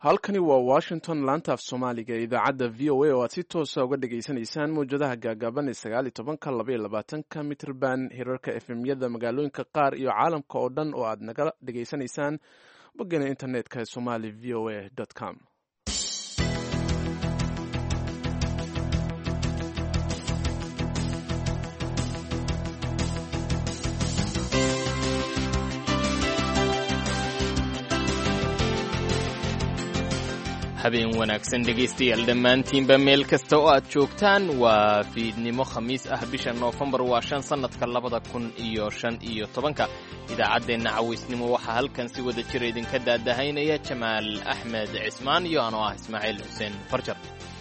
halkani waa washington laanta af soomaaliga ee idaacadda v o a oo aad si toosa uga dhagaysanaysaan mawjadaha gaagaaban ee sagaal iyo tobanka laba iyo labaatanka mitrban hirarka efemyada magaalooyinka qaar iyo caalamka oo dhan oo aad naga dhagaysanaysaan boggana internetka ee somali v o a com habeen wanaagsan dhegaystayaal dhammaantiinba meel kasta oo aad joogtaan waa fiidnimo khamiis ah bisha noofembar waa shan sannadka labada kun iyo shan iyo tobanka idaacaddeenna cawaysnimo waxaa halkan si wada jira idinka daadahaynaya jamaal axmed cismaan iyo anoo ah ismaaciil xuseen farjar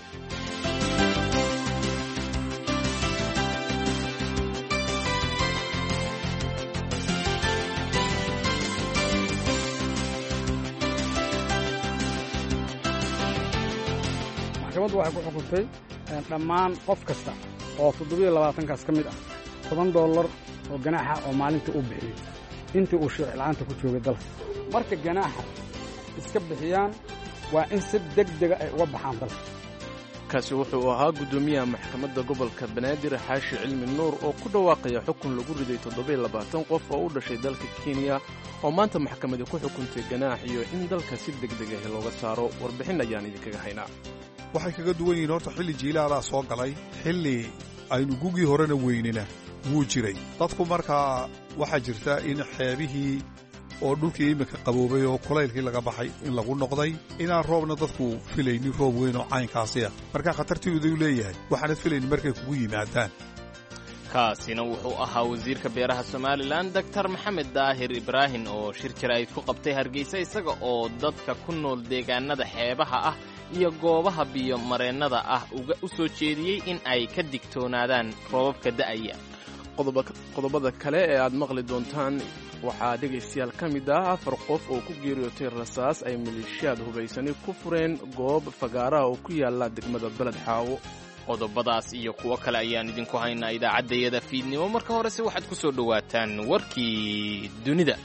maxkamaddu waxay ku xukuntay dhammaan qof kasta oo toddobiyo labaatankaas ka mid ah toban dollar oo ganaaxa oo maalintii uu bixiyey intii uu sharci la'aanta ku joogay dalka marka ganaaxa iska bixiyaan waa in si deg dega ay uga baxaan dalka kaasi wuxuu ahaa guddoomiyaha maxkamadda gobolka banaadir xaashi cilmi nuur oo ku dhawaaqaya xukun lagu riday toddobiyo labaatan qof oo u dhashay dalka kenya oo maanta maxkamadi ku xukuntay ganaax iyo in dalka si deg deg ah looga saaro warbixin ayaan idinkaga haynaa waxay kaga duwan yihiin horta xilli jiilaalaa soo galay xilli aynu gugii horena weynina wuu jiray dadku markaa waxaa jirta in xeebihii oo dhulkii iminka qaboobay oo kulaylkii laga baxay in lagu noqday inaan roobna dadku filaynin roob weyn oo caynkaasi ah markaa khatartiiduu leeyahay waxaanad filaynin markay kugu yimaadaan kaasina wuxuu ahaa wasiirka beeraha somalilan doktar maxamed daahir ibraahin oo shir jaraa'id ku qabtay hargeysa isaga oo dadka ku nool deegaanada xeebaha ah iyo goobaha biyo mareennada ah uga u soo jeediyey in ay ka digtoonaadaan roobabka da'aya qodobada kale ee aad maqli doontaan waxaa dhegaystayaal ka mid ah afar qof oo ku geeriyootay rasaas ay maleeshiyaad hubaysani ku fureen goob fagaaraha oo ku yaalla degmada beled xaawo qodobadaas iyo kuwo kale ayaan idinku haynaa idaacaddayada fiidnimo marka horese waxaad ku soo dhowaataan warkii dunida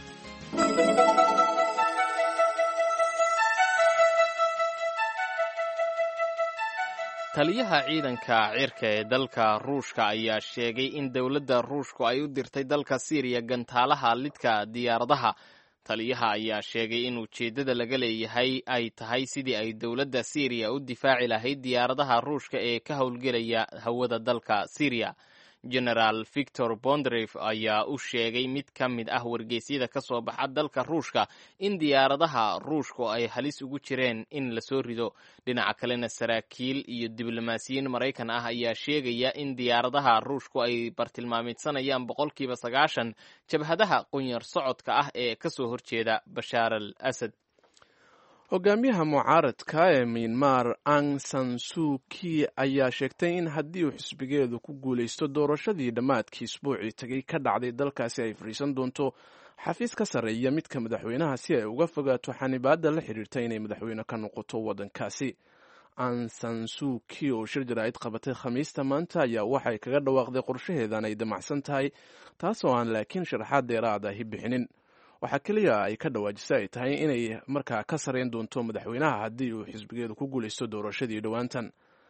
taliyaha ciidanka cirka ee dalka ruushka ayaa sheegay in dowladda ruushku ay u dirtay dalka siiriya gantaalaha lidka diyaaradaha taliyaha ayaa sheegay in ujeeddada laga leeyahay ay tahay sidii ay dowladda siiriya u difaaci lahayd diyaaradaha ruushka ee ka howlgelaya hawada dalka siiriya genaraal victor bondref ayaa u sheegay mid ka mid ah wargeysyada ka soo baxa dalka ruushka in diyaaradaha ruushku ay halis ugu jireen in lasoo rido dhinaca kalena saraakiil iyo diblomaasiyiin maraykan ah ayaa sheegaya in diyaaradaha ruushku ay bartilmaamidsanayaan boqolkiiba sagaashan jabhadaha qunyar socodka ah ee ka soo horjeeda bashaar al asad hogaamiyaha mucaaradka ee miyanmar ang sansuki ayaa sheegtay in haddii uu xisbigeedu ku guulaysto doorashadii dhammaadkii isbuucii tegay ka dhacday dalkaasi ay fadhiisan doonto xafiis ka sarreeya midka madaxweynaha si ay uga fogaato xanibaadda la xidhiirta inay madaxweyne ka noqoto waddankaasi ang sansuki oo shir jaraa'id qabatay khamiista maanta ayaa waxay kaga dhawaaqday qorshaheedan ay damacsan tahay taasoo aan laakiin sharaxaad dheeraad ahi bixinin waxaa keliya ay ka dhawaajisa ay tahay inay markaa ka sarreyn doonto madaxweynaha haddii uu xisbigeedu ku guulaysto doorashadii dhowaantan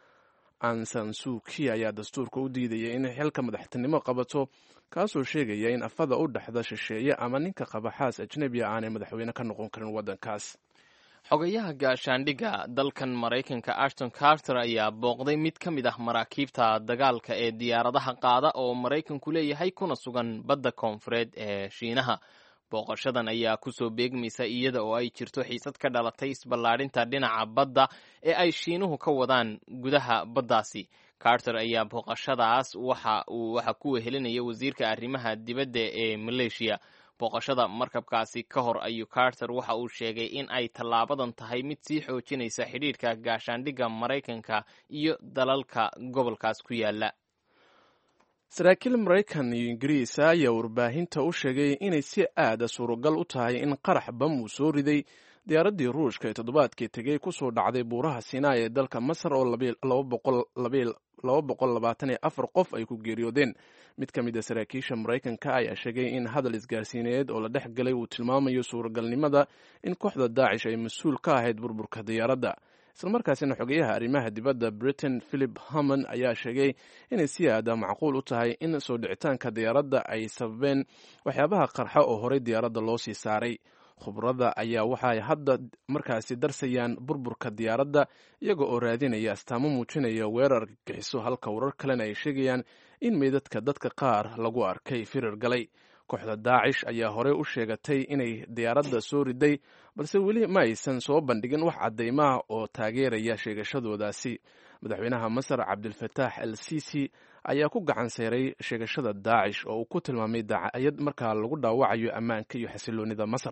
ansansuki ayaa dastuurka u diidaya inay xilka madaxtinimo qabato kaasoo sheegaya in afada u dhexda shisheeye ama ninka qaba xaas ajnebiya aanay madaxweyne ka noqon karin waddankaas xogayaha gaashaandhigga dalkan maraykanka ashton carter ayaa booqday mid ka mid ah maraakiibta dagaalka ee diyaaradaha qaada oo maraykanku leeyahay kuna sugan badda koonfureed ee shiinaha booqashadan ayaa kusoo beegmaysa iyada oo ay jirto xiisad ka dhalatay isballaadhinta dhinaca badda ee ay shiinuhu ka wadaan gudaha baddaasi carter ayaa booqashadaas waxa uu waxa ku wehelinaya wasiirka arrimaha dibadda ee maleeshiya booqashada markabkaasi ka hor ayuu carter waxa uu sheegay in ay tallaabadan tahay mid sii xoojinaysa xidhiidhka gaashaandhigga maraykanka iyo dalalka gobolkaas ku yaala saraakiil maraykan iyo ingiriis ayaa warbaahinta u sheegay inay si aada suuragal u tahay in qarax bam uu soo riday diyaaraddii ruushka ee toddobaadkii tegey kusoo dhacday buuraha sinai ee dalka masar oo laba boqol labaatan iyo afar qof ay ku geeriyoodeen mid ka mid a saraakiisha maraykanka ayaa sheegay in hadal isgaarsiineed oo la dhex galay uu tilmaamayo suuragalnimada in kooxda daacish ay mas-uul ka ahayd burburka diyaaradda islamarkaasina xogeyaha arrimaha dibadda britain philip hammon ayaa sheegay inay si aada macquul u tahay in soo dhicitaanka diyaaradda ay sababeen waxyaabaha qarxa oo horey diyaaradda loo sii saaray khubrada ayaa waxaay hadda markaasi darsayaan burburka diyaaradda iyaga oo raadinaya astaamo muujinaya weerar gixiso halka warar kalena ay sheegayaan in meydadka dadka qaar lagu arkay firir galay kooxda daacish ayaa horey u sheegatay inay diyaaradda soo riday balse weli ma aysan soo bandhigin wax caddaymaha oo taageeraya sheegashadoodaasi madaxweynaha masar cabdilfataax al sisi ayaa ku gacan sayray sheegashada daacish oo uu ku tilmaamay daacayad markaa lagu dhaawacayo ammaanka iyo xasiloonida masar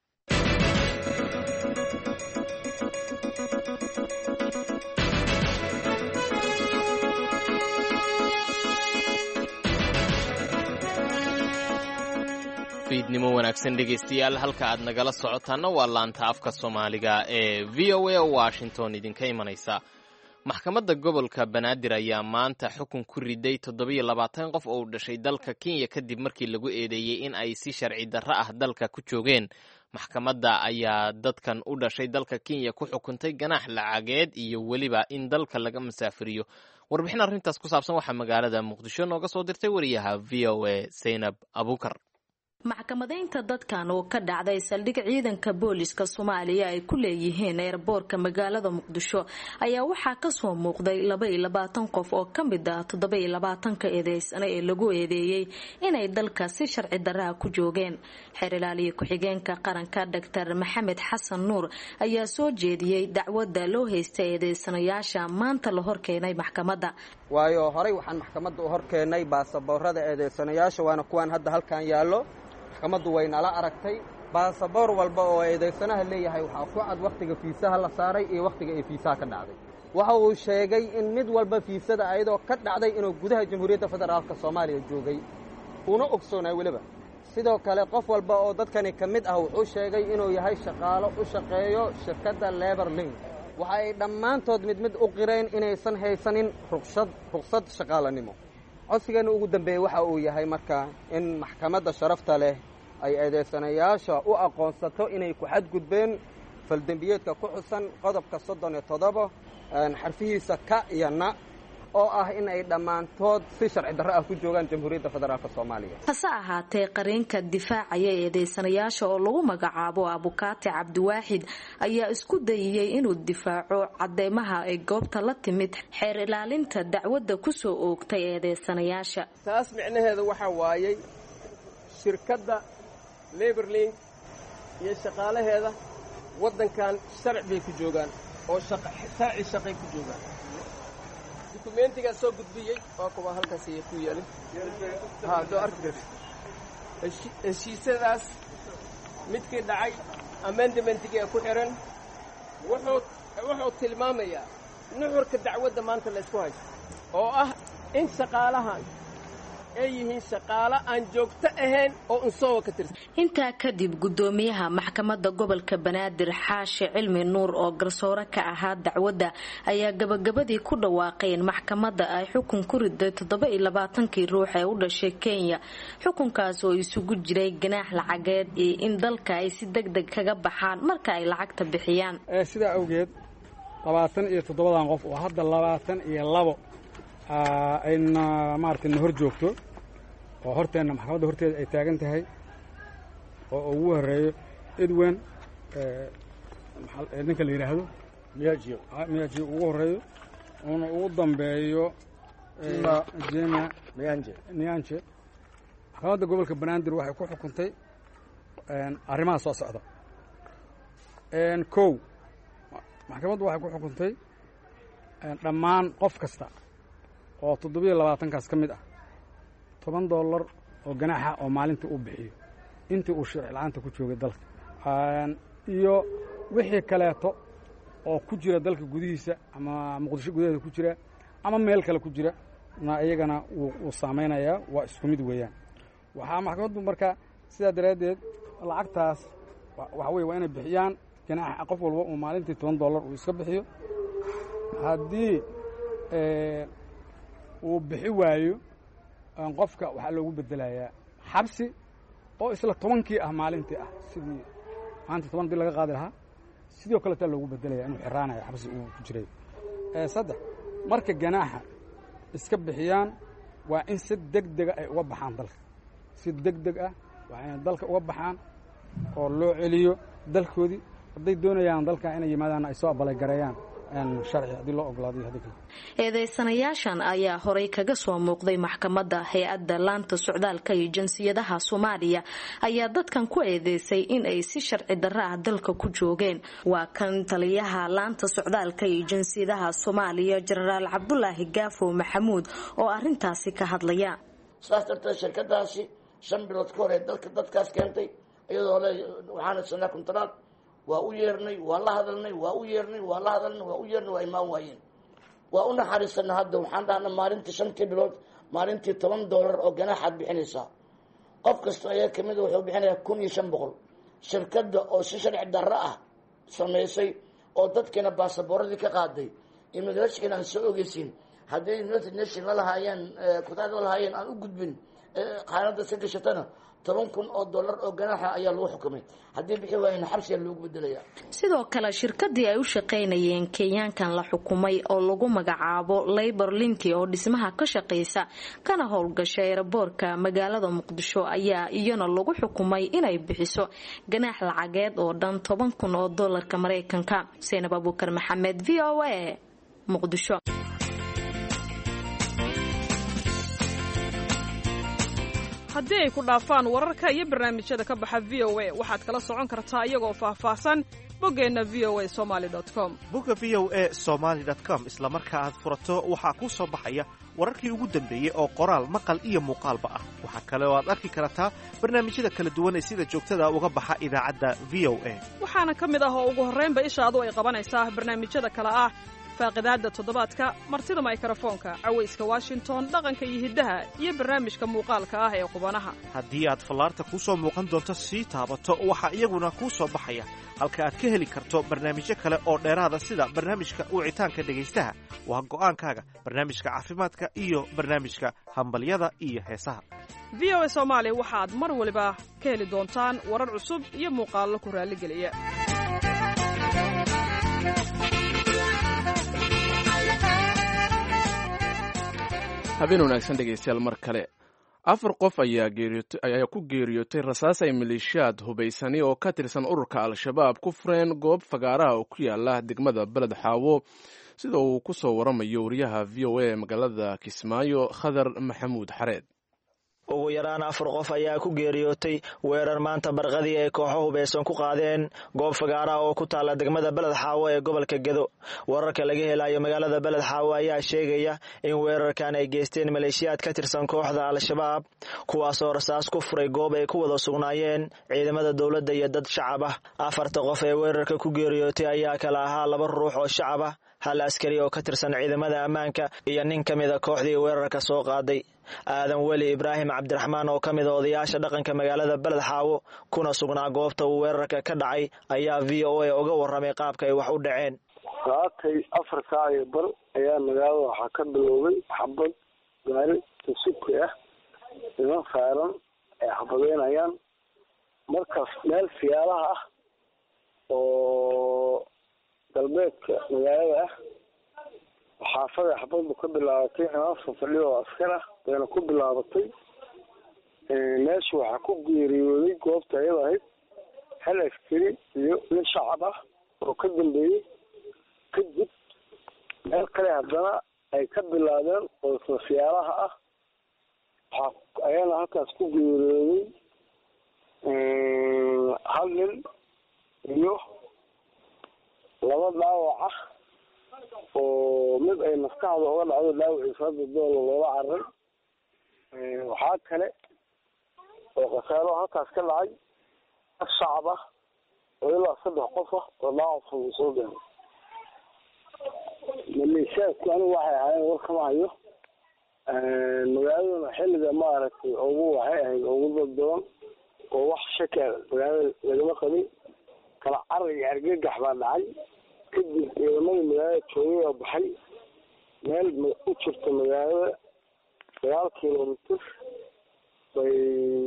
fiidnimo wanaagsan dhegaystayaal halka aad nagala socotaana waa laanta afka soomaaliga ee v o a washington idinka imanaysa maxkamadda gobolka banaadir ayaa maanta xukun ku riday toddobiyo labaatan qof oo u dhashay dalka kenya kadib markii lagu eedeeyey in ay si sharci darro ah dalka ku joogeen maxkamadda ayaa dadkan u dhashay dalka kenya ku xukuntay ganaax lacageed iyo weliba in dalka laga masaafiriyo warbixin arrintaas ku saabsan waxaa magaalada muqdisho nooga soo dirtay wariyaha v o a zaynab abukar maxkamadaynta dadkan oo ka dhacday saldhig ciidanka booliska soomaaliya ay ku leeyihiin eerboorka magaalada muqdisho ayaa waxaa kasoo muuqday laba iyo labaatan qof oo ka mid ah toddoba iyo labaatanka eedeysane ee lagu eedeeyey inay dalka si sharci darraha ku joogeen xeer ilaaliya ku-xigeenka qaranka doctor maxamed xasan nuur ayaa soo jeediyey dacwadda loo haysta eedeysanayaasha maanta la horkeenay maxkamadda waayo horey waxaan maxkamadda u horkeenay baasaboorada eedeysanayaasha waana kuwaan hadda halkan yaallo maxkamaddu way nala aragtay baasaboor walba oo eedaysanaha leeyahay waxaa ku cad wakhtiga fiisaha la saaray iyo wakhtiga ay fiisaha ka dhacday waxa uu sheegay in mid walba fiisada ayadoo ka dhacday inuu gudaha jamhuuriyadda federaalka soomaaliya joogay una ogsoonay weliba sidoo kale qof walba oo dadkani ka mid ah wuxuu sheegay inuu yahay shaqaalo u shaqeeyo shirkadda lebar link waxa ay dhammaantood mid mid u qireen inaysan haysanin ruqshad ruqsad shaqaalanimo codsigeenna ugu dambeeyey waxa uu yahay marka in maxkamadda sharafta leh ay eedeysanayaasha u aqoonsato inay ku xadgudbeen faldembiyeedka ku xusan qodobka soddon iyo toddoba xarfihiisa ka iyo na oo ah in ay dhammaantood si sharci darro ah ku joogaan jamhuuriyadda federaalk soomaaliya hase ahaatee qareenka difaacaya eedeysanayaasha oo lagu magacaabo abukaati cabdiwaaxid ayaa isku dayiyey inuu difaaco cadeymaha ay goobta la timid xeer ilaalinta dacwadda kusoo oogtay eedeysanayaasha taas micnaheeda waxaa waayey shirkadda leberling iyo shaqaalaheeda waddankan sharci bay ku joogaan oo sharci shaqay ku joogaan dukumentigaa soo gudbiyey waa kuwa halkaas ayay ku yeelin doo arki heshiisyadaas midkii dhacay amendamentigii ee ku xihan wuxuu tilmaamayaa nuxurka dacwadda maanta la ysku haysto oo ah in shaqaalahan ay yihiin shaqaalo aan joogto ahayn oo unsoowa ka tirsan intaa kadib guddoomiyaha maxkamadda gobolka banaadir xaashi cilmi nuur oo garsoore ka ahaa dacwadda ayaa gabagabadii ku dhawaaqay in maxkamadda ay xukun ku riday toddoba iyo labaatankii ruux ee u dhashay kenya xukunkaas oo isugu jiray ganaax lacageed iyo in dalka ay si deg deg kaga baxaan marka ay lacagta bixiyaan sidaa awgeed labaatan iyo toddobadan qof oo hadda labaatan iyo labo ayna maaragtay na hor joogto oo horteenna maxkamadda horteeda ay taagan tahay oo ugu horeeyo edwen ninka la yidhaahdo miyajiyo miyajiyo ugu horeeyo uuna ugu dambeeyo jema niyanje maxkamadda gobolka banaadir waxay ku xukuntay arrimaha soo socda kow maxkamaddu waxay ku xukuntay dhammaan qof kasta oo toddobiyo labaatankaas ka mid ah toban dollar oo ganaaxa oo maalintii uu bixiyo intii uu sharci la-aanta ku joogay dalka iyo wixii kaleeto oo ku jira dalka gudihiisa ama muqdisho gudaheeda ku jira ama meel kale ku jira na iyagana wuu saamaynayaa waa isku mid weeyaan waxaa maxkamaddu marka sidaa daraaddeed lacagtaas waxa weye waa inay bixiyaan ganaaxa qof walba uu maalintii toban dollar uu iska bixiyo haddii uu bixi waayo qofka waxaa loogu bedelayaa xabsi oo isla tobankii ah maalintii ah sidii maanta toban dii laga qaadi lahaa sidoo kaletaa loogu bedelaya inuu xiraanayo xabsi uu ku jiray saddex marka ganaaxa iska bixiyaan waa in si deg dega ay uga baxaan dalka si deg deg ah waa inay dalka uga baxaan oo loo celiyo dalkoodii hadday doonayaan dalka inay yimaadaanna ay soo abalagareeyaan eedeysanayaashan ayaa horay kaga soo muuqday maxkamadda hay-adda laanta socdaalka iyo jinsiyadaha soomaaliya ayaa dadkan ku eedeysay in ay si sharci darro ah dalka ku joogeen waa kan taliyaha laanta socdaalka iyo jinsiyadaha soomaaliya jenaraal cabdulaahi gaafo maxamuud oo arintaasi ka hadlaya saas darteed shirkadaasi shan bilood ka hor ee dalka dadkaas keentay iyadoo le waxaana sanaa kuntaraad waa u yeernay waa la hadalnay waa u yeernay waa la hadalnay waa u yeernay waa imaan waayeen waa u naxariisana hadda waxaan dhahna maalintii shantii bilood maalintii toban dollar oo ganaaxaad bixinaysaa qof kastoo ayaa kamida wuxuu bixinayaa kun iyo shan boqol shirkadda oo si sharci darro ah samaysay oo dadkiina baasaboorradii ka qaaday immigrashkan aan soo ogeysiin hadday united nation la lahaayeen kutaad la lahaayeen aan u gudbin qaanada si gashatana toban kun oo dollar oo ganaaxa ayaa lagu xukumay haddii bixi waayena xabsiga loogu bedelaya sidoo kale shirkadii ay u shaqaynayeen kenyaankan la xukumay oo lagu magacaabo labor linki oo dhismaha ka shaqaysa kana howlgasha eeraboorka magaalada muqdisho ayaa iyana lagu xukumay inay bixiso ganaax lacageed oo dhan toban kun oo dollarka maraykanka seinab abuukar maxamed v o a muqdisho haddii ay ku dhaafaan wararka iyo barnaamijyada ka baxa v o a waxaad kala socon kartaa iyagoo faahfaahsan boggeenna v o a somaali com bogga v o a somaali com isla marka aad furato waxaa kuu soo baxaya wararkii ugu dambeeyey oo qoraal maqal iyo muuqaalba ah waxaa kale oo aad arki kartaa barnaamijyada kala duwan ee sida joogtada uga baxa idaacadda v o a waxaana ka mid ah oo ugu horraynba ishaadu ay qabanaysaa barnaamijyada kale ah faaqidaadda toddobaadka martida maykrofoonka cawayska washington dhaqanka iyo hiddaha iyo barnaamijka muuqaalka ah ee qubanaha haddii aad fallaarta kuu soo muuqan doonto sii taabato waxaa iyaguna kuu soo baxaya halka aad ka heli karto barnaamijyo kale oo dheeraada sida barnaamijka wicitaanka dhegaystaha waa go'aankaaga barnaamijka caafimaadka iyo barnaamijka hambalyada iyo heesaha v o a soomaali waxaad mar waliba ka heli doontaan warar cusub iyo muuqaallo ku raalligeliya habeen wanaagsan dhegaystayaal mar kale afar qof ayaa ku geeriyootay rasaas ay maleeshiyaad hubaysani oo ka tirsan ururka al-shabaab ku fureen goob fagaaraha oo ku yaala degmada beled xaawo sida uu ku soo waramayo wariyaha v o a magaalada kismaayo khadar maxamuud xareed ugu yaraan afar qof ayaa ku geeriyootay weerar maanta barqadii ay kooxo hubaysan ku qaadeen goob fagaaraha oo ku taalla degmada beled xaawo ee gobolka gedo wararka laga helayo magaalada beled xaawo ayaa sheegaya in weerarkan ay geysteen maleeshiyaad ka tirsan kooxda al-shabaab kuwaasoo rasaas ku furay goob ay ku wada sugnaayeen ciidamada dowladda iyo dad shacab ah afarta qof ee weerarka ku geeriyootay ayaa kala ahaa laba ruux oo shacab ah hal askari oo ka tirsan ciidamada ammaanka iyo nin ka mida kooxdii weerarka soo qaaday aadan weli ibraahim cabdiraxmaan oo ka mida odayaasha dhaqanka magaalada beled xaawo kuna sugnaa goobta uu weerarka ka dhacay ayaa v o a uga warramay qaabka ay wax u dhaceen saatay afar saac iyo bar ayaa magaalada waxaa ka bilowday xabad gaari tasuki ah niman saaran ay xabadeynayaan markaas meel siyaalaha ah oo galbeedka magaalada ah xaafada xabadbu ka bilaabatay niman fadhiyo oo askar ah bayna ku bilaabatay meesha waxaa ku geeriyooday goobta ayada ahayd hal askari iyo nin shacab ah oo ka dambeeyey kadib meel kale haddana ay ka bilaabeen oo isla siyaalaha ah waxaa ayana halkaas ku geeriyooday hal nin iyo laba dhaawac ah oo mid ay maskaxda uga dhacdo dhaawaciisa hadda doola loola cararay waxaa kale oo khasaaro halkaas ka dhacay dad shacab ah oo ilaa saddex qof ah oo dhaawac fudud soo gaaray maleeshiyaadku anigu waxay ahaayeen war kama hayo magaaladuna xilliga maaragtay ugu waxay ahayd ugu daddoon oo wax shaka magaalada lagama qabin kala carar iyo argagax baa dhacay kadib ciidamadii magaalada joogay oo baxay meel u jirta magaalada sagaal kilomitr bay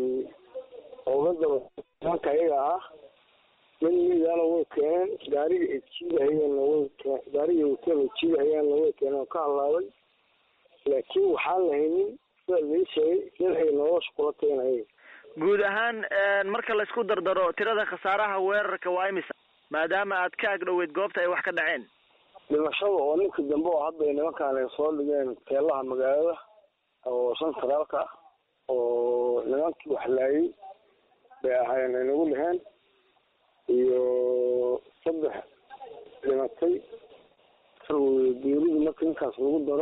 oga daba nimanka iyaga ah mid midaana way keeneen gaariga ay jiidahayeenna way keen gaariga wateen ay jiidahayaanna way keeneen oo ka halaabay laakiin waxaan lahaynin sida lii sheegay mid ay nolosha kula tagen ayaga guud ahaan marka laysku dardaro tirada khasaaraha weerarka waa imisa maadaama aad ka agdhoweyd goobta ay wax ka dhaceen dhimashada oo ninka dambe oo hadda nimankaan ay soo dhigeen teelaha magaalada oo santraalka oo nimankii wax laayay bay ahaayeen ay nagu dheheen iyo saddex dhimatay geerida marka ninkaas lagu daro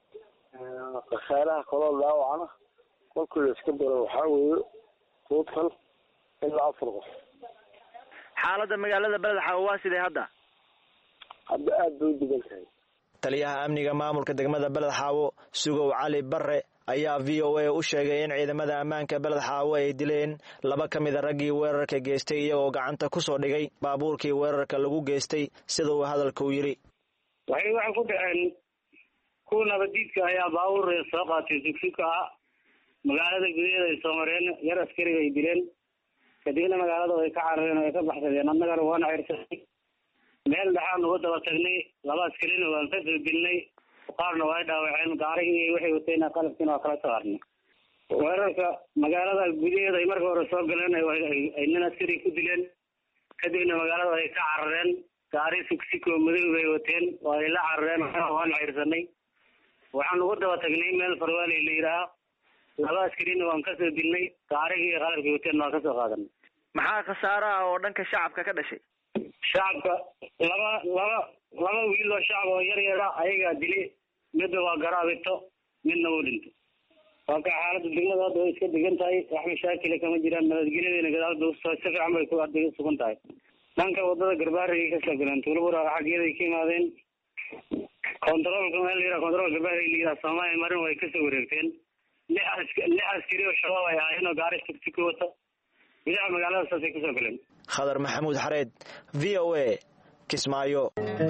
khasaaraha kaloo dhaawacana kolkii la iska daro waxaa weeye total ilaa afar qof xaaladda magaalada beled xaawo waa sidee hadda hadda aada bay u degan tahay taliyaha amniga maamulka degmada beled xaawo sugow cali barre ayaa v o a u sheegay in ciidamada ammaanka beled xaawo ay dileen laba ka mida raggii weerarka geystay iyagoo gacanta kusoo dhigay baabuurkii weerarka lagu geystay sida uu hadalka u yidhi waxay waxay ku dhaceen kuwa nabadiidka ayaa baabuur soo qaatay sugsugka ah magaalada gudaheeda ay soo mareen yar askariga ay dileen kadibna magaalada way ka carareen way ka baxsadeen annagana waana cirsanay meel dhexaan uga daba tagnay laba askarina waan ka soo dilnay qaarna waa dhaawaceen gaarigii waxay wateen qalabkiina waa kala saarnay weerarka magaalada gudaheeda ay marka hore soo galeen ay nin askari ku dileen kadibna magaalada ay ka carareen gaari sugsiko madow bay wateen waa ay la carareen waana cirsanay waxaan uga daba tagnay meel farwaaley la yidhaaha laba askarina waan kasoo dilnay gaarigii iyo qalabkii wateen waan kasoo qaadanay maxaa khasaaro ah oo dhanka shacabka ka dhashay shacabka laba laba laba wiil oo shacab oo yar yara ayagaa dilay midna waa garaabito midna wuu dhintay waa ka xaaladda degmada hadda way iska degan tahay wax mashaakila kama jiraan nabadgelyadeena gadaalba si fiican bay ku hadda sugan tahay dhanka wadada garbaarigay kasoo galeen tuulabura xaggeeday ka imaadeen controolka meel layidhaha control garbaari la yidhaha soomaaliya marin way kasoo wareegteen lix as lix askari oo shabaab ay ahaayeen oo gaari tugsiki wata gudaha magaalada saasay kusoo galeen khadar maxamuud xareed v o a kismaayo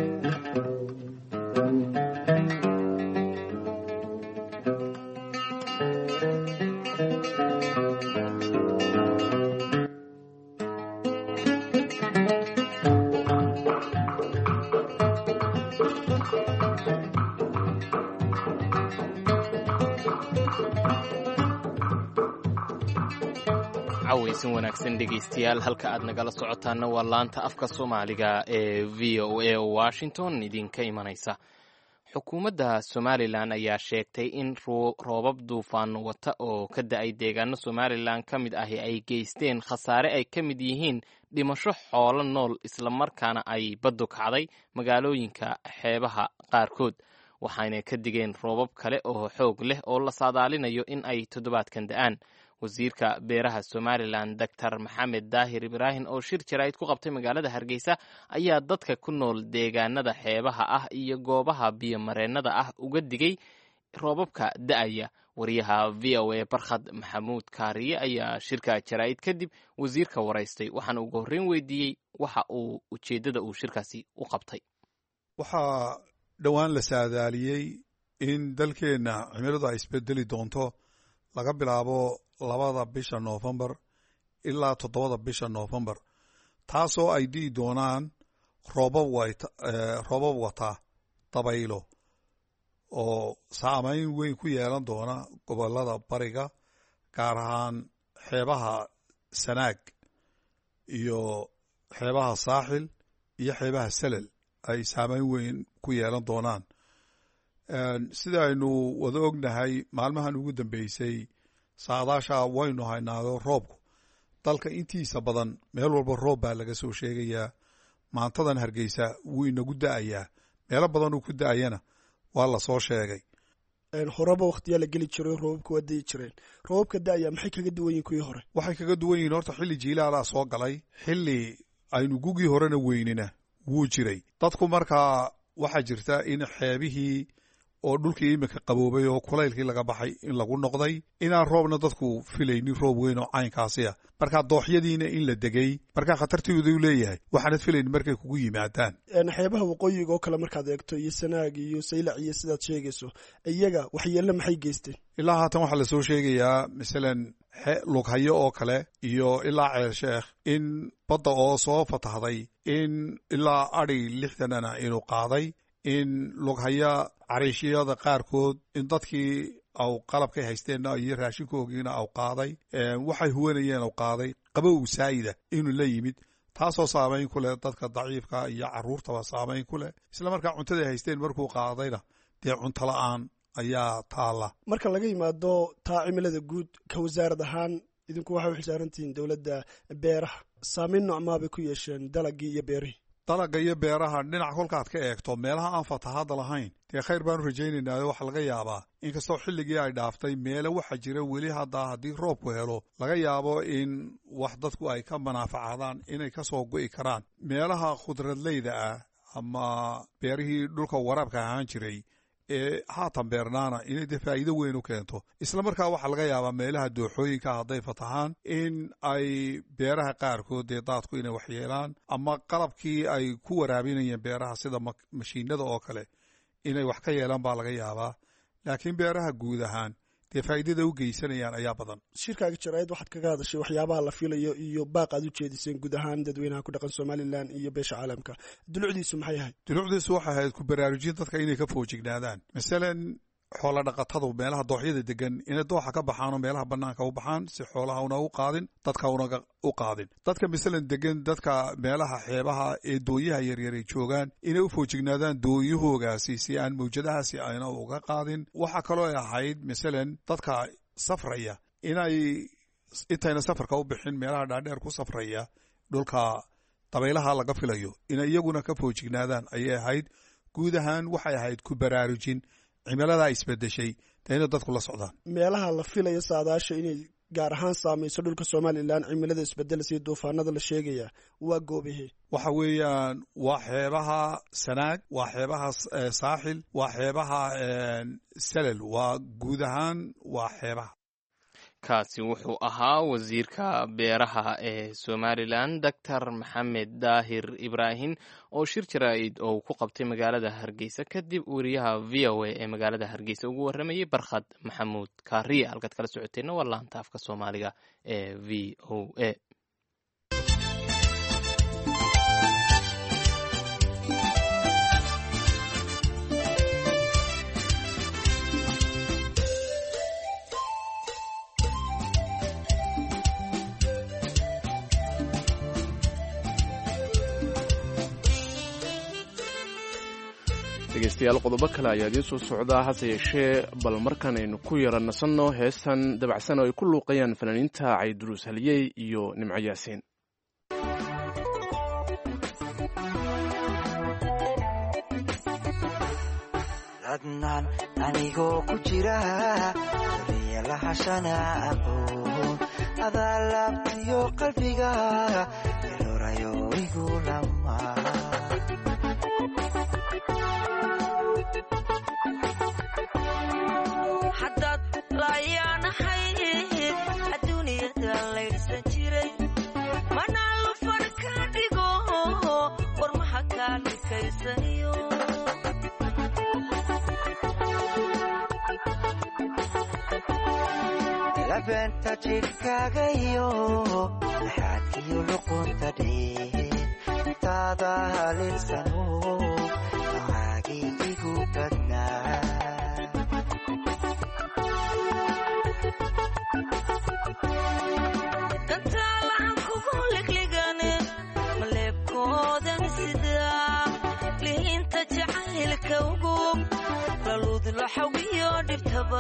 cawaysan wanaagsan dhegaystayaal halka aad nagala socotaana waa laanta afka soomaaliga ee v o a oo washington idinka imanaysa xukuumadda somalilan ayaa sheegtay in roobab duufaan wata oo ka da-ay deegaano somalilan ka mid ahi ay geysteen khasaare ay ka mid yihiin dhimasho xoolo nool islamarkaana ay baddu kacday magaalooyinka xeebaha qaarkood waxayna ka digeen roobab kale oo xoog leh oo la saadaalinayo in ay toddobaadkan da-aan wasiirka beeraha somalilan doctor maxamed daahir ibraahim oo shir jaraa'id ku qabtay magaalada hargeysa ayaa dadka ku nool deegaanada xeebaha ah iyo goobaha biyomareennada ah uga digay roobabka da-aya wariyaha v o a barkhad maxamuud kaariye ayaa shirka jaraa'id kadib wasiirka waraystay waxaana ugu horreyn weydiiyey waxa uu ujeeddada uu shirkaasi u qabtay waxaa dhowaan la saadaaliyey in dalkeenna cimiladu ay isbedeli doonto laga bilaabo labada bisha noofembar ilaa toddobada bisha noofembar taasoo ay di'i doonaan roobab roobab wata dabaylo oo saamayn weyn ku yeelan doona gobollada bariga gaar ahaan xeebaha sanaag iyo xeebaha saaxil iyo xeebaha salel ay saamayn weyn ku yeelan doonaan sida aynu wada ognahay maalmahan ugu dambeysay saadaasha waynu haynaado roobku dalka intiisa badan meel walba roob baa laga soo sheegayaa maantadan hargeysa wuu inagu da-ayaa meelo badan uu ku da-ayana waa la soo sheegay horeba wakhtiyaa la geli jiray roobabka waa dayi jireen roobabka da-aya maxay kaga duwan yihin kuwii hore waxay kaga duwan yihiin horta xilli jiilaalaa soo galay xilli aynu gugii horena weynina wuu jiray dadku markaa waxaa jirta in xeebihii oo dhulkii iminka qaboobay oo kulaylkii laga baxay in lagu noqday inaan roobna dadku filaynin roob weyn oo caynkaasi ah markaa dooxyadiina in la degay markaa khatartiidu leeyahay waxaanad filaynin markay kugu yimaadaan xeebaha waqooyiga oo kale markaad eegto iyo sanaag iyo saylac iyo sidaad sheegayso iyaga waxyeelle maxay geysteen ilaa haatan waxaa lasoo sheegayaa masalan lughayo oo kale iyo ilaa ceel sheekh in badda oo soo fatahday in ilaa adhi lixdanana inuu qaaday in lughaya cariishiyada qaarkood in dadkii au qalabkay haysteenna iyo raashinkoogiina au qaaday waxay huwanayeen au qaaday qabow saa'ida inuu la yimid taasoo saamayn ku leh dadka daciifka iyo carruurtaba saamayn ku leh isla markaa cuntaday haysteen markuu qaadayna dee cunto la'aan ayaa taalla marka laga yimaado taa cimilada guud ka wasaarad ahaan idinku waxay u xilsaarantihiin dowladda beeraha saamayn noocmaabay ku yeesheen dalagii iyo beerihii dalagga iyo beeraha dhinac kolkaad ka eegto meelaha aan fatahaadda lahayn dee khayr baanu rajaynaynaa waxaa laga yaabaa inkastoo xilligii ay dhaaftay meele waxaa jira weli haddaa haddii roobku helo laga yaabo in wax dadku ay ka manaafacaadaan inay ka soo go'i karaan meelaha khudradleyda ah ama beerihii dhulka waraabka ahaan jiray ee haatan beernaana inay dee faa'iido weyn u keento isla markaa waxaa laga yaabaa meelaha dooxooyinka hadday fatahaan in ay beeraha qaarkood dee daadku inay waxyeelaan ama qalabkii ay ku waraabinayeen beeraha sida mashiinada oo kale inay wax ka yeelaan baa laga yaabaa laakiin beeraha guud ahaan dee faa'iidada u geysanayaan ayaa badan shirkaaga jaraa'id waxaad kaga hadashay waxyaabaha la filayo iyo baaq aad u jeediseen guud ahaan dadweynaha ku dhaqan somalilan iyo beesha caalamka dulucdiisu maxay ahayd dulucdiisu waxay ahayd ku baraarujin dadka inay ka foojignaadaan masalan xoola dhaqatadu meelaha dooxyada degan inay dooxa ka baxaanoo meelaha bannaanka u baxaan si xoolaha una u qaadin dadka una u qaadin dadka masalan degan dadka meelaha xeebaha ee dooyaha yaryar ay joogaan inay u foojignaadaan dooyahoogaasi si aan mawjadahaasi ayna uga qaadin waxaa kaloo ay ahayd masalan dadka safraya inay intayna safarka u bixin meelaha dhaadheer ku safraya dhulka dabaylaha laga filayo inay iyaguna ka foojignaadaan ayay ahayd guud ahaan waxay ahayd ku baraarujin cimiladaa isbedeshay dee inay dadku la socdaan meelaha la filayo saadaasha inay gaar ahaan saamayso dhulka somalilan cimilada isbedelasa iyo duufaanada la sheegaya waa goobahee waxa weeyaan waa xeebaha sanaag waa xeebaha saaxil waa xeebaha salel waa guud ahaan waa xeebaha kaasi wuxuu ahaa wasiirka beeraha ee somalilan doctor maxamed daahir ibraahim oo shir jaraa'id oo ku qabtay magaalada hargeysa kadib wariyaha v o a ee magaalada hargeysa ugu warramayay barkhad maxamuud kaariye halkaad kala socoteenna waa laanta afka soomaaliga ee v o a dhegeystayaal qodobo kale ayaa idiin soo socdaa hase yeeshee bal markaan aynu ku yara nasanno heestan dabacsan oo ay ku luuqayaan fanaaniinta cayduruus haliyey iyo nimco yaasiin adnaan anigoo ku jira waliya lahashana aqoon adaa laabtiyo qalbiga ilorayo igu lama haddaad laayaanahayd adduuniyada laydhsan jiray manaa lufan ka dhigo warmaha kaa dhikaysaniyo labeenta jidhkaagayo laxaadkiyo luqunta dheen taada halinsano macaagii igu badnaa gantaalahan kugu ligligane maleebkoodan sidaa lihiinta jacaylka ugub laluudlo xawiyo dhibtaba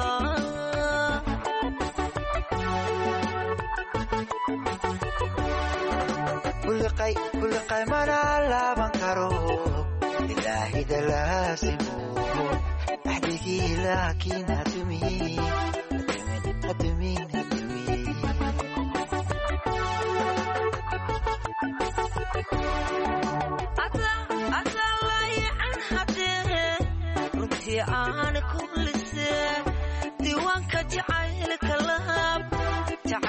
kuliqay mana laaban karo ilaahida laasimo axdigii laakiin hadumin hadumin hadumin adaa layacan haddee runtii aan ku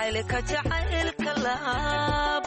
jacaylka jacaylka laab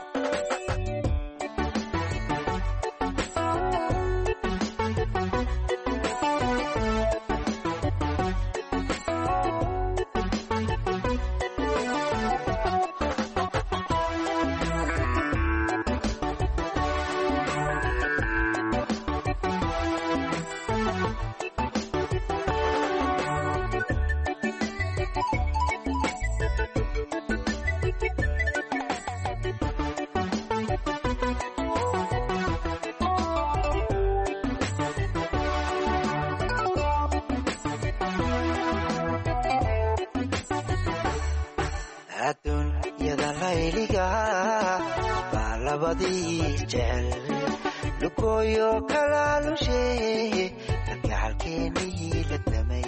adduunyada layliga baa labadii jecel lugooyo kalaalushe kalgacalkeenii la damay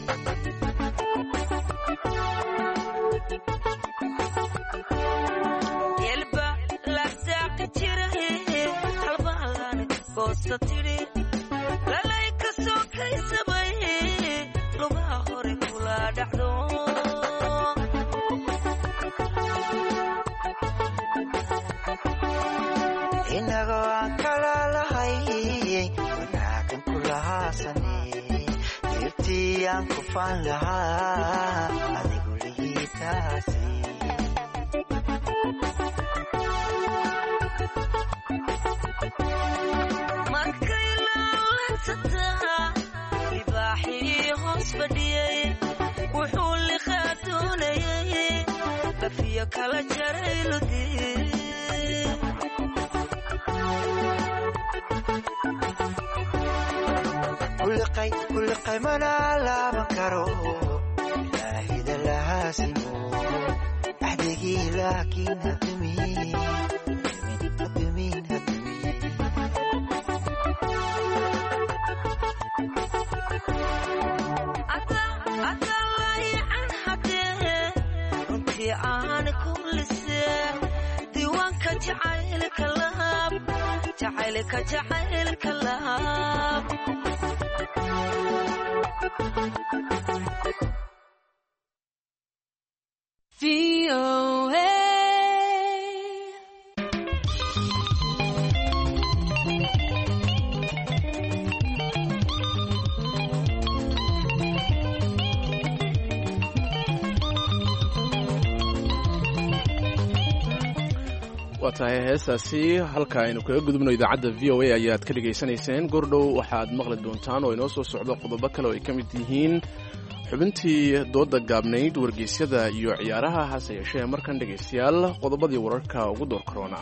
yelba lasaaqi jira halbaalan goosta tidhi lalay ka soo kaysabay lugaha hore kula dhacdo inagoo aan kala lahay wanaagan ku lahaasane deebtii aan ku faan lahaa adigu lihiitaasi markay laalansataa libaaxii hoos fadhiyey wuxuu liqaa doonayay bafiyo kala jaray ludii kuliqay kuliqay mana laaban karo ilaahida lahaasimo axdigii laakiin hadumin hadumin hadumin adalayacan hadee runtii aan ku lisee diiwaanka jacaylka laab jacaylka jacaylka laab waa tahay heestaasi halka aynu kaga gudubno idaacadda v o a ayaad ka dhegaysanayseen gordhow waxaad maqli doontaan oo inoo soo socdo qodobo kale oo ay ka mid yihiin xubintii dooda gaabnayd wargeysyada iyo ciyaaraha hase yeeshee markan dhegaystayaal qodobadii wararka ugu door korona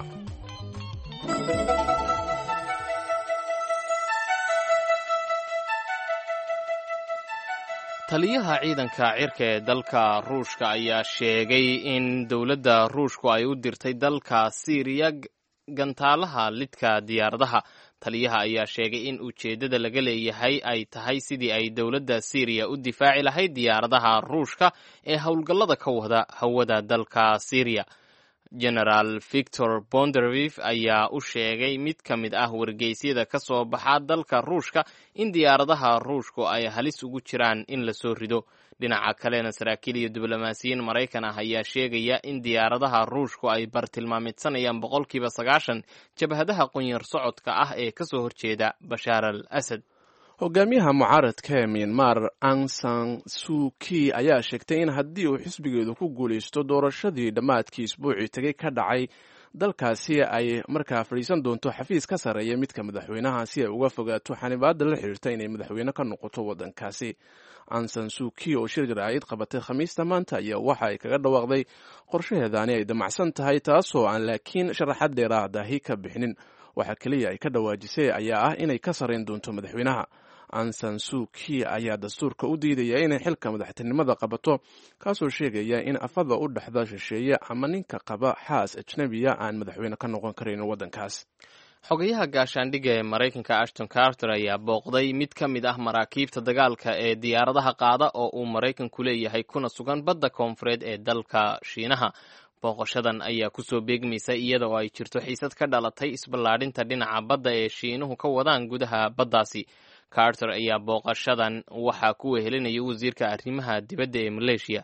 taliyaha ciidanka cirka ee dalka ruushka ayaa sheegay in dowladda ruushku ay u dirtay dalka siiriya gantaalaha lidka diyaaradaha taliyaha ayaa sheegay in ujeeddada laga leeyahay ay tahay sidii ay dowladda siiriya u difaaci lahayd diyaaradaha ruushka ee howlgallada ka wada hawada dalka siiriya genaraal victor bondervif ayaa u sheegay mid ka mid ah wargeysyada ka soo baxa dalka ruushka in diyaaradaha ruushku ay halis ugu jiraan in lasoo rido dhinaca kalena saraakiil iyo diblomaasiyiin maraykan ah ayaa sheegaya in diyaaradaha ruushku ay bartilmaamidsanayaan boqolkiiba sagaashan jabhadaha qunyar socodka ah ee kasoo horjeeda bashaar al asad hogaamiyaha mucaaradka ee myanmar ang san suuki ayaa sheegtay in haddii uu xisbigeedu ku guulaysto doorashadii dhammaadkii isbuucii tegay ka dhacay dalkaasi ay markaa fadhiisan doonto xafiis ka sarreeya midka madaxweynaha si ay uga fogaato xanibaada la xiriirta inay madaxweyne ka noqoto waddankaasi ansan suuki oo shir jaraa'id qabatay khamiista maanta ayaa waxa ay kaga dhawaaqday qorshaheedaani ay damacsan tahay taasoo aan laakiin sharaxad dheeraadahi ka bixinin waxa keliya ay ka dhawaajisay ayaa ah inay ka sarrayn doonto madaxweynaha ansan suuki ayaa dastuurka u diidaya inay xilka madaxtinimada qabato kaasoo sheegaya in afada u dhexda shisheeye ama ninka qaba xaas ajnabiya aan madaxweyne ka noqon karayn waddankaas xogayaha gaashaandhigga ee maraykanka ashton carter ayaa booqday mid ka mid ah maraakiibta dagaalka ee diyaaradaha qaada oo uu maraykanku leeyahay kuna sugan badda koonfureed ee dalka shiinaha booqashadan ayaa kusoo beegmaysa iyada oo ay jirto xiisad ka dhalatay isballaadhinta dhinaca badda ee shiinuhu ka wadaan gudaha baddaasi carter ayaa booqashadan waxaa ku wehelinaya wasiirka arrimaha dibadda ee maleeshiya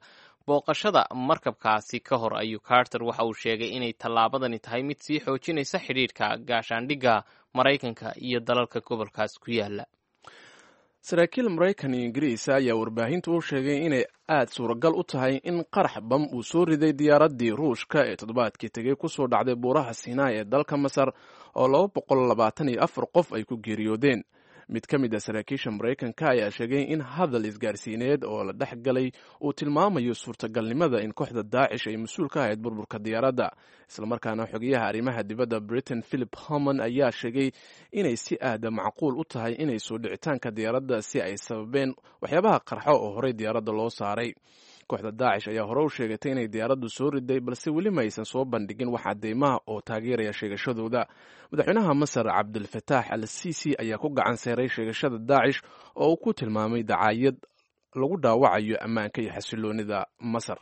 booqashada markabkaasi ka hor ayuu carter waxa uu sheegay inay tallaabadani tahay mid sii xoojinaysa xidhiidhka gaashaandhigga maraykanka iyo dalalka gobolkaas ku yaala saraakiil maraykan iyo ingiriisa ayaa warbaahintu u sheegay inay aad suuragal u tahay in qarax bam uu soo riday diyaaraddii ruushka ee toddobaadkii tegey kusoo dhacday buuraha sinai ee dalka masar oo laba boqol labaatan iyo afar qof ay ku geeriyoodeen mid ka mid a saraakiisha maraykanka ayaa sheegay in hadal isgaarsiineed oo la dhex galay uu tilmaamayo suurtagalnimada in kooxda daacish ay mas-uul ka ahayd burburka diyaaradda islamarkaana xogeyaha arrimaha dibadda britain philip homan ayaa sheegay inay si aada macquul u tahay inay soo dhicitaanka diyaaradda si ay sababeen waxyaabaha qarxo oo horey diyaaradda loo saaray kooxda daacish ayaa hore u sheegatay inay diyaaraddu soo riday balse weli ma aysan soo bandhigin wax cadeymaha oo taageeraya sheegashadooda madaxweynaha masar cabdulfataax al sisi ayaa ku gacan seeray sheegashada daacish oo uu ku tilmaamay dacaayad lagu dhaawacayo ammaanka iyo xasiloonida masar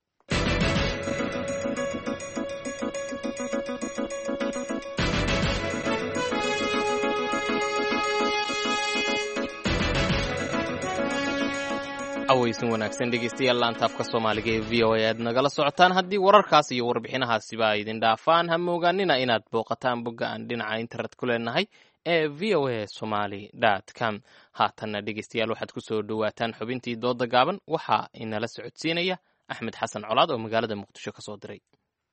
aweysin wanaagsan dhegeystayaal laantaafka soomaaliga ee v o a aad nagala socotaan haddii wararkaas iyo warbixinahaasiba ay idin dhaafaan ha moogaanina inaad booqataan bogga aan dhinaca internet ku leenahay ee v o a somaly com haatanna dhegeystayaal waxaad ku soo dhowaataan xubintii dooda gaaban waxaa inala socodsiinaya axmed xasan colaad oo magaalada muqdisho ka soo diray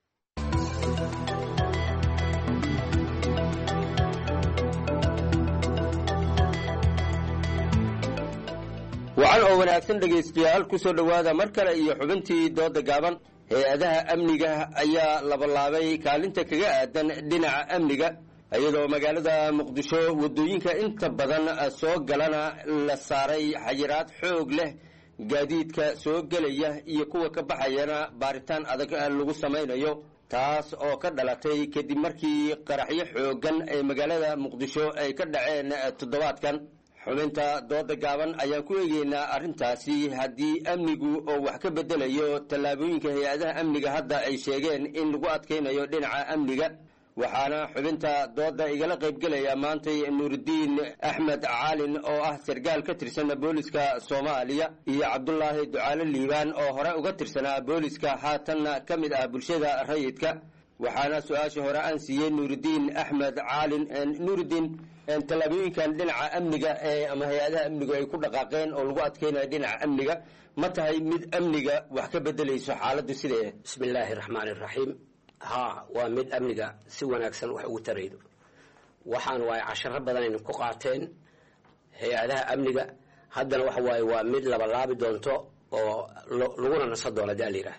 wacan oo wanaagsan dhegaystayaal ku soo dhowaada mar kale iyo xubintii dooda gaaban hay-adaha amniga ayaa labalaabay kaalinta kaga aadan dhinaca amniga iyadoo magaalada muqdisho waddooyinka inta badan soo galana la saaray xayiraad xoog leh gaadiidka soo gelaya iyo kuwa ka baxayana baaritaan adag lagu samaynayo taas oo ka dhalatay kadib markii qaraxyo xooggan ee magaalada muqdisho ay ka dhaceen toddobaadkan xubinta dooda gaaban ayaan ku eegeynaa arrintaasi haddii amnigu oo wax ka bedelayo tallaabooyinka hay-adaha amniga hadda ay sheegeen in lagu adkaynayo dhinaca amniga waxaana xubinta dooda igala qaybgelaya maantay nuurudiin axmed caalin oo ah sargaal ka tirsan booliska soomaaliya iyo cabdulaahi ducaale liibaan oo hore uga tirsanaa booliska haatanna ka mid ah bulshada rayidka waxaana su-aasha hore aan siiyey nuurudiin axmed caalin nuurudiin tallaabooyinkan dhinaca amniga ee ama hay-adaha amnigu ay ku dhaqaaqeen oo lagu adkeynayo dhinaca amniga ma tahay mid amniga wax ka bedelayso xaaladdu sidee bismi illaahi raxmaani raxiim haa waa mid amniga si wanaagsan wax ugu taraydo waxaan waaye casharo badanayna ku qaateen hay-adaha amniga haddana waxa waaye waa mid labalaabi doonto oo laguna nasan doono hadii alayidhaah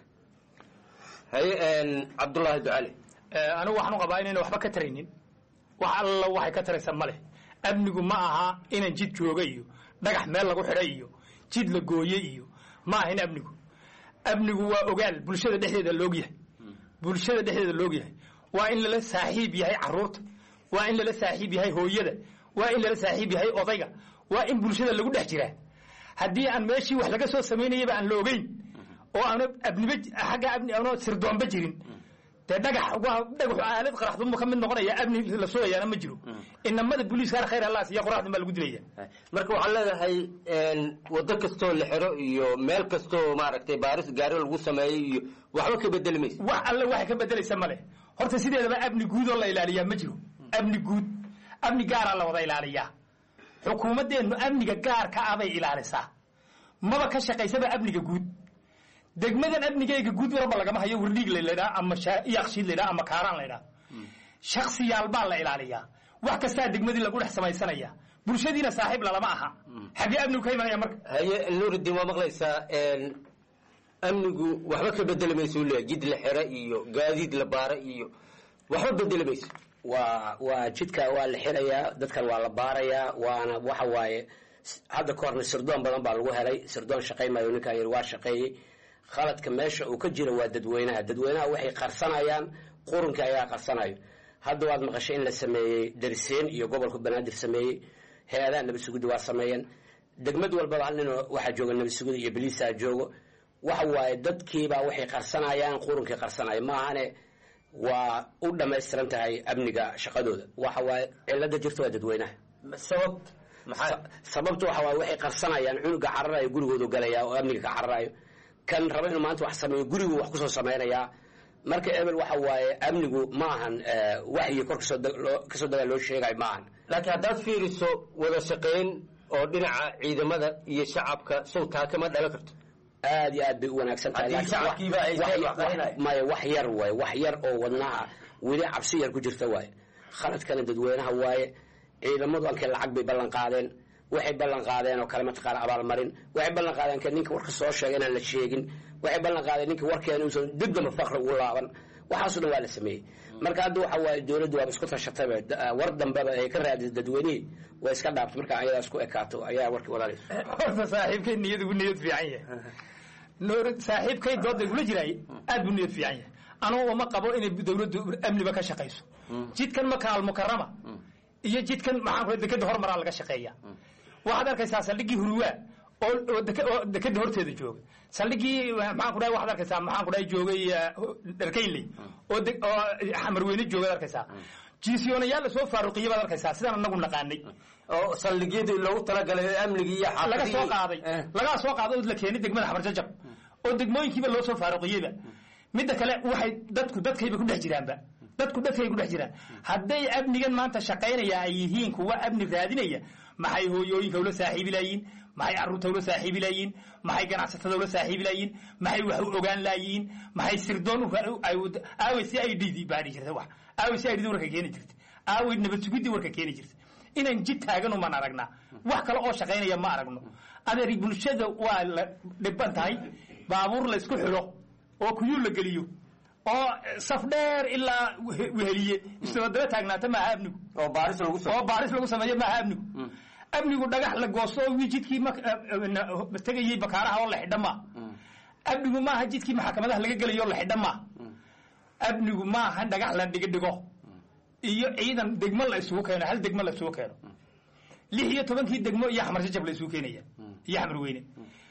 haye cabdullaahi ducali anigu waxaan u qabaa inayna waxba ka taraynin wax alla waxay ka taraysa ma leh amnigu ma aha inan jid jooga iyo dhagax meel lagu xidhay iyo jid la gooye iyo ma ahayn amnigu amnigu waa ogaal bulshada dhexdeeda loogyahay bulshada dhexdeeda loogyahay waa in lala saaxiib yahay caruurta waa in lala saaxiib yahay hooyada waa in lala saaxiib yahay odayga waa in bulshada lagu dhex jiraa haddii aan meeshii wax laga soo samaynayaba aan la ogeyn oo aana abniba xagga abni aana sirdoonba jirin dee dhagax dhagaxu aalad qaraxdunba ka mid noqonaya amni la sugayaana ma jiro inamada booliiskaana khayr allah siiya qoraxdun baa lagu dilaya marka waxaan leedahay waddo kastoo la xiro iyo meel kastoo maaragtay baaris gaari lagu sameeyo iyo waxba ka bedeli maysa wax alle waxay ka bedelaysa male horta sideedaba amni guud oo la ilaaliyaa ma jiro amni guud amni gaaraa la wada ilaaliyaa xukuumaddeennu amniga gaarka ah bay ilaalisaa maba ka shaqaysaba amniga guud degmadan amnigeyga guud warba lagama hayo wardhiig laydhaa ama yakshiid laydhaa ama kaaraan laydhaa shaksiyaal baa la ilaaliyaa wax kastaa degmadii lagu dhex samaysanaya bulshadiina saaxiib lalama aha xaggee amnigu ka imanaya marka haye nuurudiin waa maqlaysaa amnigu waxba ka bedeli mayso u leeyahay jid la xira iyo gaadiid la baara iyo waxba bedeli mayso waa waa jidka waa la xirayaa dadkan waa la baarayaa waana waxa waaye hadda ka horna sirdoon badan baa lagu helay sirdoon shaqay maayo ninkan yiri waa shaqeeyey khaladka meesha uu ka jiro waa dadweynaha dadweynaha waxay qarsanayaan qurunka ayaa qarsanayo hadda waad maqashay in la sameeyey dariseen iyo gobolka banaadir sameeyey hay-adaha nabad sugidda waa sameeyeen degmad walbaba hal nin waxaa jooga nabad sugida iyo baliisaa joogo waxa waaye dadkiibaa waxay qarsanayaan qurunkii qarsanaya maahane waa u dhammaystiran tahay amniga shaqadooda waxa waaye cilada jirta waa dadweynaha sabab sababta waxa waaye waxay qarsanayaan cunuga cararayo gurigoodu galaya oo amniga ka cararayo kan raba inuu maanta wax sameeyo gurigu wax kusoo samaynayaa marka ebel waxa waaye amnigu ma ahan waxyi kor kasoo kasoo dagaa loo sheegayo ma ahan laakiin haddaad fiiriso wada shaqayn oo dhinaca ciidamada iyo shacabka sawtaa kama dhalan karto aad iyo aad bay u wanaagsan tahay Haddii shacabkiiba ay Wax- seen wax- waxqarinaya. maya wax yar waaye wax yar oo wadnaha weli cabsi yar ku jirta waaye khaladkana dadweynaha waaye ciidamadu ankee lacag bay ballan qaadeen waxay ballan qaadeen oo kale mataqaana abaalmarin waxay ballan qaadeen ka ninka warka soo sheega inaan la sheegin waxay ballan qaadeen ninka warkeena uusan dib damba faqri ugu laaban waxaasoo dhan waa la sameeyey marka hadda waxa waaye dowladdu waaba isku tashatayba da- war dambeba ay ka raadisay dadweynihii way iska dhaabtay marka ayadaas ku ekaato ayaa warkii walaalays horta saaxiibkay niyad ugu niyad fiican yahay noor saaxiibkay dooda igula jiraay aad buu niyad fiican yahay anugu uma qabo inay dowladdu amniba ka shaqayso jidkan maka almukarama iyo jidkan maxaan ku dekeda hormaraa laga shaqeeya waxaad arkaysaa saldhigii hurwaa oo oo deke- oo dekeda horteeda jooga saldhigii maxaan ku dhahay waxaad arkaysaa maxaan ku dhahay joogay eh, dharkaynley oo de- oo xamarweyne joogaad arkaysaa jiisiyoonayaal lasoo faaruqiya baad arkaysaa sidaan anagu naqaanay oo saldhigyadii loogu talagalay amnigii iyo laga soo xaafadihii qaaday lagaa soo qaaday oo la keenay degmada xamar jajab oo degmooyinkiiba loo soo faaruqiyeyba midda kale waxay dadku dadkayba ku dhex jiraanba dadku dadkay ku dhex jiraan hadday amnigan maanta shaqaynaya ay yihiin kuwa amni raadinaya maxay hooyooyinka ula saaxiibi laayiin maxay caruurta ula saaxiibi laayiin maxay ganacsatada ula saaxiibi laayiin maxay wax u ogaan laayiin maxay sirdoon u- ay u- aaway si ay dhidi baadhi jirta wax aaway si ay dhidi warka keeni jirta aaway nabad sugidii warka keeni jirta inaan jid taagan umaan aragnaa wax kale oo shaqaynaya ma aragno adeer bulshada waa la dhiban tahay baabuur la isku xidho oo kuyuul la geliyo oo saf dheer ilaa wehe- weheliye isdabadaba taagnaata maaha amnigu oo baaris lagu oo baaris lagu sameeyo maaha amnigu amnigu dhagax la goosto oo jidkii mak- na- tegayey bakaaraha oo la xidha maa amnigu maaha jidkii maxkamadaha laga gelayo oo la xidha maa amnigu maaha dhagax la dhigo dhigo iyo ciidan degmo la isugu keeno hal degmo la isugu keeno lix iyo tobankii degmo iyo xamar jajab la isugu keenaya iyo xamar weyne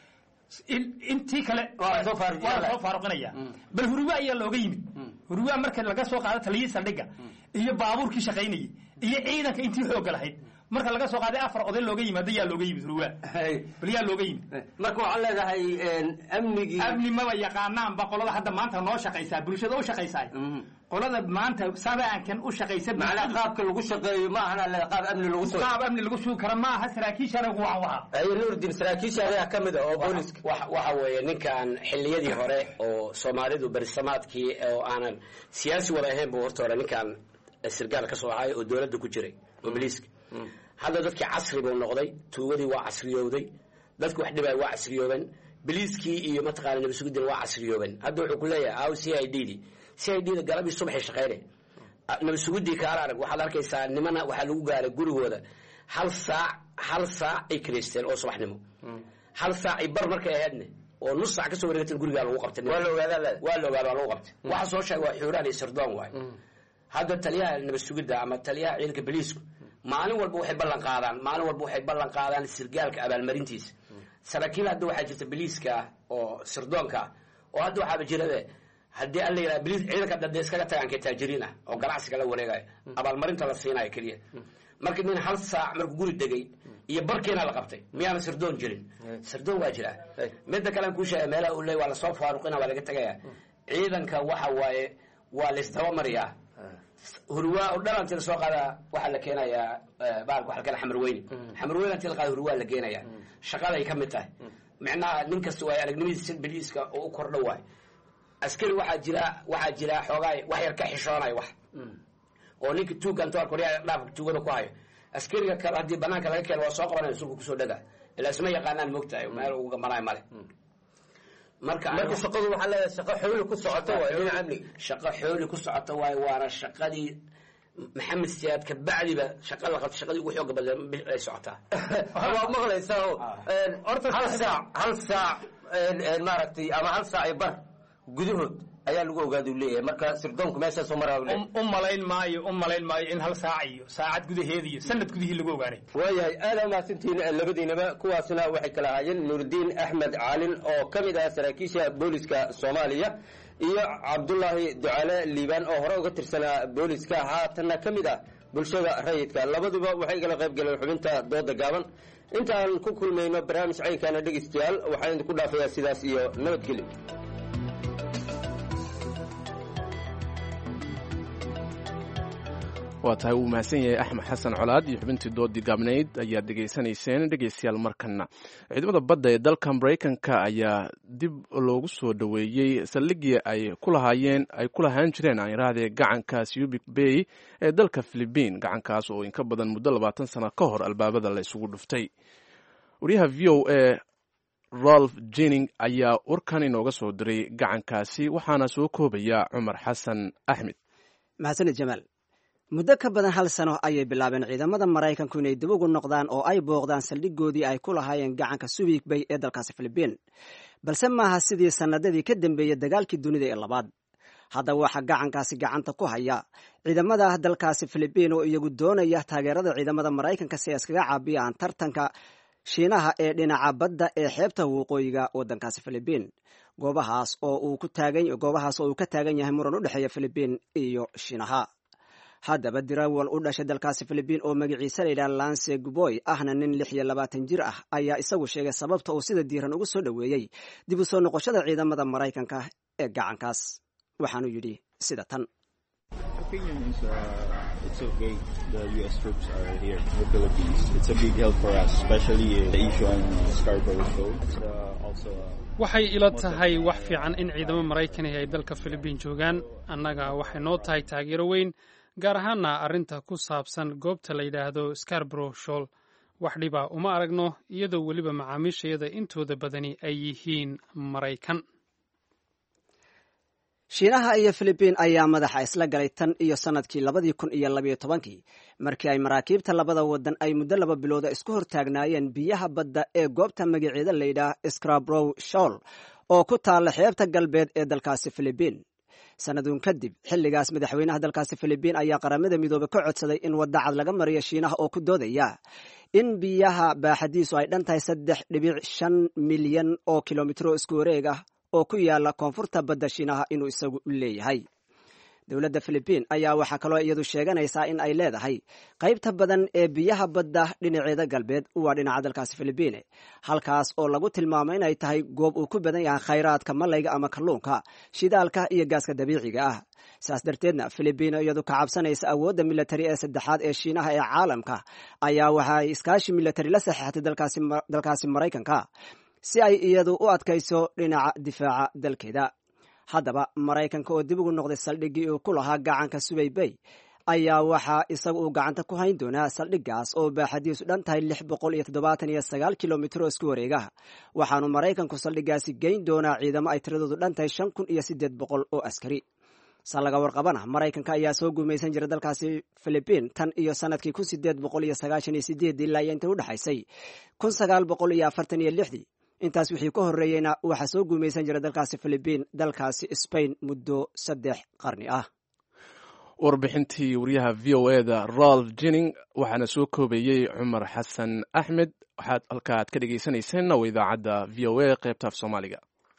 In- intii kale waa la soo faaruqinaya bal huruwa ayaa looga yimid huruwa marka laga soo qaado taliyii saldhigga iyo baabuurkii shaqaynayay iyo ciidanka intii xooga lahayd marka laga soo qaaday afar oday looga yimaado yaa looga yimid huruwa bal yaa looga yimid marka waxaan leedahay amnigii amni maba yaqaanaanba qolada hadda maanta noo shaqaysaa bulshada u shaqaysaa qolada maanta sabaankan u shaqaysa macnaa qaabka lagu shaqeeyo ma ahana le qaab amni lagu soo qaab amni lagu sugi kara ma aha saraakiishana waa waha ay nuurdin saraakiisha ayaa ka mid ah oo booliska waxa weeye ninkan xilliyadii hore oo soomaalidu berisamaadkii oo aanan siyaasi wada ahayn buu horta hore ninkan sirgaal ka soo ahay oo dowladda ku jiray oo biliiska hadda dadkii casri buu noqday tuugadii waa casriyowday dadki wax dhibay waa casriyoobeen biliiskii iyo mataqaana nabadsugiddina waa casriyoobeen hadda wuxuu ku leeyahay aw c i d di c i d da galabii subaxay shaqaynay nabadsugiddii kaala arag waxaad arkaysaa nimana waxaa lagu gaaray gurigooda hal saac hal saac ay kiraysteen oo subaxnimo hal saac ay bar markay ahaydne oo nus saac kasoo wareegatan gurigaa lagu qabtay waa la ogaadaa waa la ogaadaa lagu qabtay waxa soo sheegay waa xuuraan iyo sirdoon waay hadda taliyaha nabad sugidda ama taliyaha ciidanka boliisku maalin walba waxay ballan qaadaan maalin walba waxay ballan qaadaan sirgaalka abaalmarintiisa saraakiil hadda waxaa jirta boliiska ah oo sirdoonka ah oo hadda waxaaba jirabe haddii alla yidhaha boliis ciidanka dade iskaga tagaan kee taajiriin ah oo ganacsiga la wareegayo abaalmarinta la siinayo keliya marka nin hal saac markuu guri degay iyo barkiina la qabtay miyaana sirdoon jirin sirdoon waa jiraa midda kalean kuu sheega meelaha uu leey waa lasoo faaruqina waa laga tegaya ciidanka waxa waaye waa laisdabamariyaa hurwaa oo dhalanti la soo qaadaa waxaa la keenayaa baalka waxa la keena xamar weyne xamar weyne inti la qaada hurwaa la geenaya shaqaday ka mid tahay micnaha nin kasta waay aragnimadiisa biliiska oo u kordho waay askari waxaa jira waxaa jira xoogaa wax yar ka xishoonaya wax oo ninka tuugga intuu arko waryaa dhaafka tuugada ku hayo askariga kale haddii banaanka laga keeno waa soo qabanaya sulka kusoo dhaga ilaa isma yaqaanaan moogtahay meel ugu gambanayo male marka marka shaqadu waxaa leedahay shaqo xooli ku socoto waay dhinaca amniga shaqo xooli ku socoto waay waana shaqadii maxamed siyaad kabacdiba shaqa la qabta shaqadii ugu xooga badan ay socotaa waa maqlaysaa oo hal saac hal saac maaragtay ama hal saac iyo bar gudahood ayaa lagu ogaada u leeyahay marka sirdoonku meeshaasoo maraa u leeyahay u malayn maayo u malayn maayo in hal saac iyo saacad gudaheeda iyo sanad gudihii lagu ogaanay waayahay aada mahadsantihiin labadiinaba kuwaasna waxay kala ahaayeen nuuridiin axmed caalin oo ka mid ah saraakiisha booliska soomaaliya iyo cabdulaahi ducale liibaan oo hore uga tirsanaa booliska haatanna ka mid ah bulshada rayidka labaduba waxay kala qayb galeen xubinta dooda gaaban intaan ku kulmayno barnaamij caynkaana dhegaystayaal waxaan idinku dhaafayaa sidaas iyo nabadgelyo waa tahay wuu mahadsan yahay axmed xasan colaad iyo xubintii doodii gaabnayd ayaad dhegaysanayseen dhegaystayaal markana ciidamada badda ee dalka maraykanka ayaa dib loogu soo dhoweeyey saldhigii ay ku lahaayeen ay ku lahaan jireen aan yidhaahdee gacanka subic bay ee dalka philibiin gacankaas oo inka badan muddo labaatan sano ka hor albaabada la isugu dhuftay wariyaha v o a rolf jenning ayaa warkan inooga soo diray gacankaasi waxaana soo koobaya cumar xasan axmed mahadsanid jamaal muddo ka badan hal sano ayay bilaabeen ciidamada maraykanku inay dib ugu noqdaan oo ay booqdaan saldhigoodii ay ku lahaayeen gacanka subic bay ee dalkaasi filibiin balse maaha sidii sannadadii ka dambeeyey dagaalkii dunida ee labaad haddaba waxaa gacankaasi gacanta ku haya ciidamada dalkaasi filibiin oo iyagu doonaya taageerada ciidamada maraykanka si ay iskaga caabiyaan tartanka shiinaha ee dhinaca badda ee xeebta waqooyiga waddankaasi filibiin goobahaas oo uu goobahaas oo uu ka taagan yahay muran u dhexeeya filibiin iyo shiinaha haddaba dirawal u dhashay dalkaasi filibiin oo magaciisa layidhaha lance guboy ahna nin lix iyo labaatan jir ah ayaa isagu sheegay sababta uu sida diiran ugu soo dhoweeyey dib u soo noqoshada ciidamada maraykanka ee gacankaas waxaanu yidhi sida tan waxay ila tahay wax fiican in ciidamo maraykani ay dalka filibiin joogaan annaga waxay noo tahay taageero weyn gaar ahaana arrinta ku saabsan goobta la yidhaahdo scarborough shool wax dhiba uma aragno iyadoo weliba macaamiishayada intooda badani ay yihiin maraykan shiinaha iyo filibiin ayaa madaxa isla galay tan iyo sannadkii labadii kun iyo labayo tobankii markii ay maraakiibta labada wadan ay muddo laba bilooda isku hortaagnaayeen biyaha badda ee goobta magaceeda layidhaah scarborow shool oo ku taalla xeebta galbeed ee dalkaasi filibiin sannaduun kadib xilligaas madaxweynaha dalkaasi filibiin ayaa qaramada midoobe ka codsaday in wadda cad laga mariyo shiinaha oo ku doodaya in biyaha baaxadiisu ay dhan tahay saddex dhibic shan milyan oo kilomitro isku wareeg ah oo ku yaala koonfurta badda shiinaha inuu isagu leeyahay dowladda filibiin ayaa waxaa kaloo iyadu sheeganaysaa in ay leedahay qaybta badan ee biyaha badda dhinaceeda galbeed waa dhinaca dalkaasi filibiine halkaas oo lagu tilmaamo inay tahay goob uu ku badan yahay khayraadka malayga ama kalluunka shidaalka iyo gaaska dabiiciga ah saas darteedna filibiin iyadu ka cabsanaysa awoodda militari ee saddexaad ee shiinaha ee caalamka ayaa waxaay iskaashi militari la saxeexatay dalkaasi maraykanka si ay iyadu u adkayso dhinaca difaaca dalkeeda haddaba maraykanka oo dib ugu noqday saldhiggii uu ku lahaa gacanka subay bay ayaa waxaa isaga uu gacanta ku hayn doonaa saldhiggaas oo baaxadiisu dhan tahay lix boqol iyo toddobaatan iyo sagaal kilomitr oo isku wareegaha waxaanu maraykanku saldhiggaasi geyn doonaa ciidamo ay tiradoodu dhan tahay shan kun iyo siddeed boqol oo askari sa laga warqabana maraykanka ayaa soo guumaysan jira dalkaasi filibiin tan iyo sanadkii kun sideed boqol iyo sagaashan iyo sideedii ilaa iyo intii u dhexaysay kun sagaal boqol iyo afartan iyo lixdii intaas wixii ka horreeyeyna waxaa soo guumaysan jira dalkaasi filibiin dalkaasi sbain muddo saddex qarni ah warbixintii wariyaha v o e da rolf jenning waxaana soo koobayey cumar xasan axmed waxaad halka aad ka dhegeysaneyseen waa idaacadda v o a qaybta af soomaaliga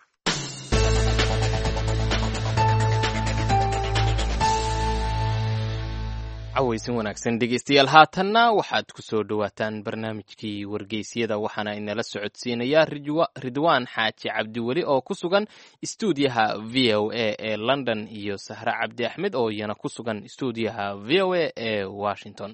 cawaysin wanaagsan dhegeystayaal haatanna waxaad ku soo dhowaataan barnaamijkii wargeysyada waxaana inala socodsiinayaa ridwaan xaaji cabdiweli oo ku sugan istuudiyaha v o a ee london iyo sahre cabdi axmed oo iyana ku sugan istuudiyaha v o a ee washington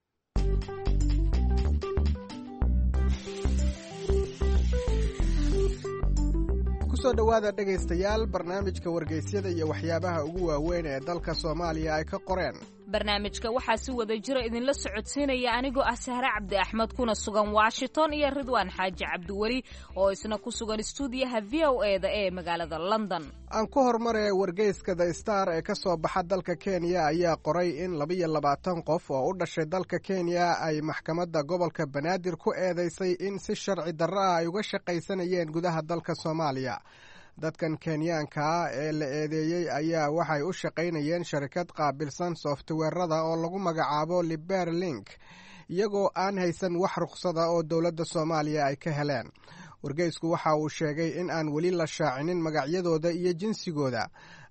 kusoo dhowaada dhegaystayaal barnaamijka wargeysyada iyo waxyaabaha ugu waaweyn ee dalka soomaaliya ay ka qoreen barnaamijka waxaa si wada jira idinla socodsiinaya anigoo ah sahre cabdi axmed kuna sugan washington iyo ridwaan xaaji cabdiweli oo isna ku sugan istuudiyaha v o e da ee magaalada london aan ku hormaree wargeyska the star ee ka soo baxa dalka kenya ayaa qoray in labiyo labaatan qof oo u dhashay dalka kenya ay maxkamadda gobolka banaadir ku eedeysay in si sharci darro ah ay uga shaqaysanayeen gudaha dalka soomaaliya dadkan kenyaanka ah ee la eedeeyey ayaa waxay u shaqaynayeen sharikad qaabilsan softweerada oo lagu magacaabo liber link iyagoo aan haysan wax ruqsada oo dowladda soomaaliya ay ka heleen wargeysku waxa uu sheegay in aan weli la shaacinin magacyadooda iyo jinsigooda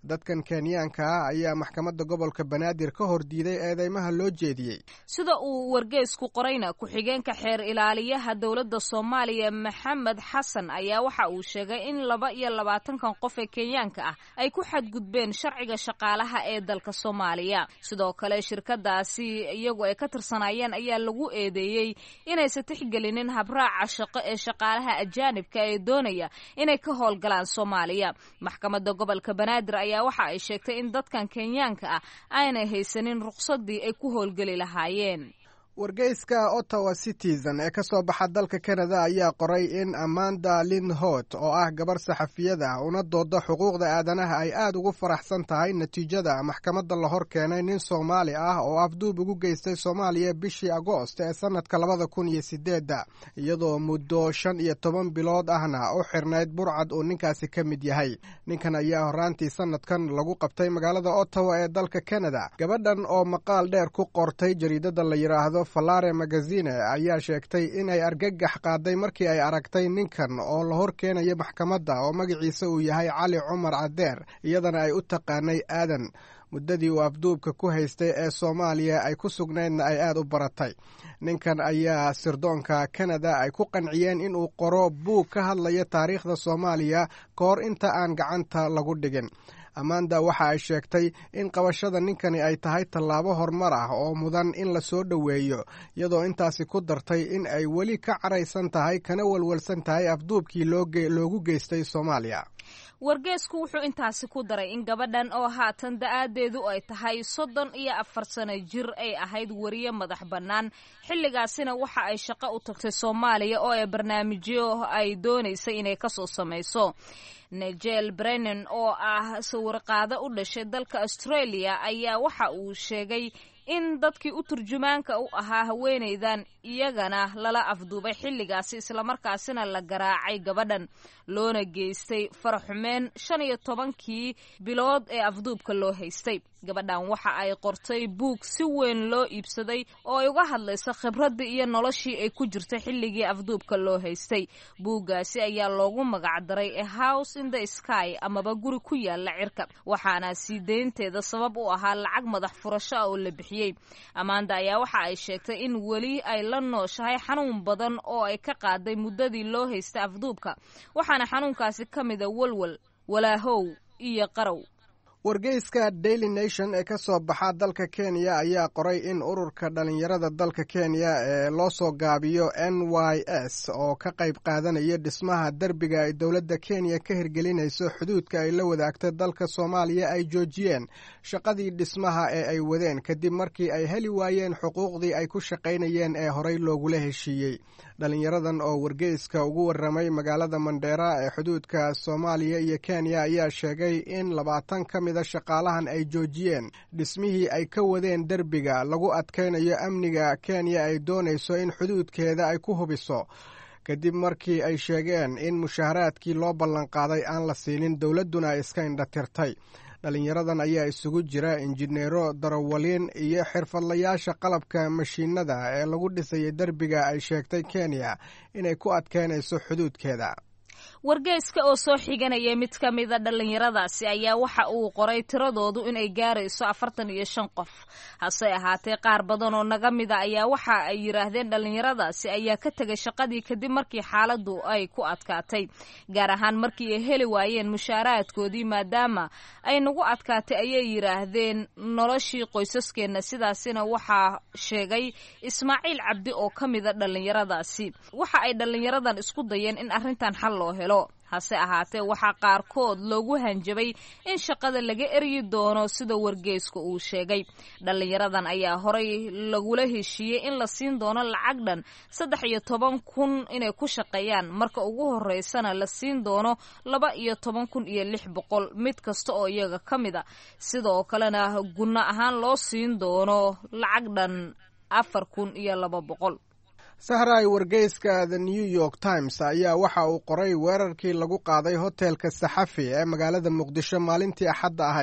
dadkan kenyaanka ah ayaa maxkamadda gobolka banaadir ka hor diiday eedeymaha loo jeediyey sida uu wargeysku qorayna ku-xigeenka xeer ilaaliyaha dowladda soomaaliya maxamed xasan ayaa waxa uu sheegay in laba iyo labaatankan qof ee kenyaanka ah ay ku xadgudbeen sharciga shaqaalaha ee dalka soomaaliya sidoo kale shirkadaasi iyagu ay ka tirsanayeen ayaa lagu eedeeyey inaysan tixgelinin habraaca shaqo ee shaqaalaha ajaanibka ee doonaya inay ka howlgalaan soomaaliya maxkamadda gobolka banaadir ayaa waxa ay sheegtay in dadkan kenyaanka ah aanay haysanin ruqsadii ay ku howlgeli lahaayeen wargeyska ottawa citizen ee ka soo baxa dalka canada ayaa qoray in amanda lindhot oo ah gabar saxafiyada una dooda xuquuqda aadanaha ay aad ugu faraxsan tahay natiijada maxkamadda la hor keenay nin soomaali ah oo afduub ugu geystay soomaaliya bishii agoost ee sanadka labada kun iyo sideedda iyadoo muddo shan iyo toban bilood ahna u xirnayd burcad uu ninkaasi ka mid yahay ninkan ayaa horaantii sanadkan lagu qabtay magaalada ottawa ee dalka canada gabadhan oo maqaal dheer ku qortay jariidada la yidhaahdo falare magazine ayaa sheegtay inay argagax qaaday markii ay aragtay ninkan oo la hor keenaya maxkamadda oo magaciisa uu yahay cali cumar cadeer iyadana ay u taqaanay aadan muddadii uu afduubka ku haystay ee soomaaliya ay ku sugnaydna ay aad u baratay ninkan ayaa sirdoonka kanada ay ku qanciyeen inuu qoro buug ka hadlaya taariikhda soomaaliya ka hor inta aan gacanta lagu dhigin amanda waxa ay sheegtay in qabashada ninkani ay tahay tallaabo horumar ah oo mudan in la soo dhoweeyo iyadoo intaasi ku dartay in ay weli ka caraysan tahay kana walwalsan tahay afduubkii loogu geystay soomaaliya wargeesku wuxuu intaasi ku daray in gabadhan oo haatan da-aadeedu ay tahay soddon iyo afar sano jir ay ahayd wariye madax bannaan xilligaasina waxa ay shaqo u tagtay soomaaliya oo ay barnaamijyo ay doonaysay inay kasoo samayso nigel brennan oo ah sawirqaado u dhashay dalka australia ayaa waxa uu sheegay in dadkii u turjumaanka u ahaa haweenaydan iyagana lala afduubay xilligaasi islamarkaasina la garaacay gabadhan loona geystay faraxumeen shan iyo tobankii bilood ee afduubka loo haystay gabadhan waxa ay qortay buug si weyn loo iibsaday oo ay uga hadlaysa khibraddii iyo noloshii ay ku jirtay xilligii afduubka loo haystay buuggaasi ayaa loogu magacdaray a house in the sky amaba guri ku yaala cirka waxaana sii deynteeda sabab u ahaa lacag madax furasho ah oo la bixiyey amanda ayaa waxa ay sheegtay in weli ay la nooshahay xanuun badan oo ay ka qaaday muddadii loo haystay afduubka waxaana xanuunkaasi ka mida walwal walaahow iyo qarow wargeyska daily nation ee ka soo baxa dalka kenya ayaa qoray in ururka dhalinyarada dalka kenya ee loo soo gaabiyo n y s oo ka qayb qaadanaya dhismaha derbiga ay dowladda kenya ka hirgelinayso xuduudka ay la wadaagta dalka soomaaliya ay joojiyeen shaqadii dhismaha ee ay wadeen kadib markii ay heli waayeen xuquuqdii ay ku shaqaynayeen ee horey loogula heshiiyey dhalinyaradan oo wargeyska ugu waramay magaalada mandheera ee xuduudka soomaaliya iyo kenya ayaa sheegay in labaatan ka mida shaqaalahan ay joojiyeen dhismihii ay ka wadeen derbiga lagu adkaynayo amniga kenya ay doonayso in xuduudkeeda ay ku hubiso kadib markii ay sheegeen in mushaharaadkii loo ballanqaaday aan la siinin dowladduna ay iska indhatirtay dhalinyaradan ayaa isugu jira injineero darawaliin iyo xirfadlayaasha qalabka mashiinada ee lagu dhisayay derbiga ay sheegtay kenya inay ku adkeynayso xuduudkeeda wargeyska oo soo xiganaya mid ka mida dhallinyaradaasi ayaa waxa uu qoray tiradoodu inay gaarayso afartan iyo shan qof hase ahaatee qaar badan oo naga mida ayaa waxa ay yidhaahdeen dhallinyaradaasi ayaa ka tegay shaqadii kadib markii xaaladdu ay ku adkaatay gaar ahaan markii ay heli waayeen mushaaraadkoodii maadaama ay nagu adkaatay ayay yidhaahdeen noloshii qoysaskeenna sidaasina waxaa sheegay ismaaciil cabdi oo ka mida dhallinyaradaasi waxa ay dhallinyaradan isku dayeen in arrintan xal loo helo hase ahaatee waxaa qaarkood loogu hanjabay in shaqada laga eryi doono sida wargeysku uu sheegay dhallinyaradan ayaa horay lagula heshiiyey in la siin doono lacag dhan saddex iyo toban kun inay ku shaqeeyaan marka ugu horeysana la siin doono laba iyo toban kun iyo lix boqol mid kasta oo iyaga ka mid a sidoo kalena gunno ahaan loo siin doono lacag dhan afar kun iyo laba boqol sahray wargeyska the new york times ayaa waxa uu qoray weerarkii lagu qaaday hotelka saxafi ee magaalada muqdisho maalintii axadda ahayd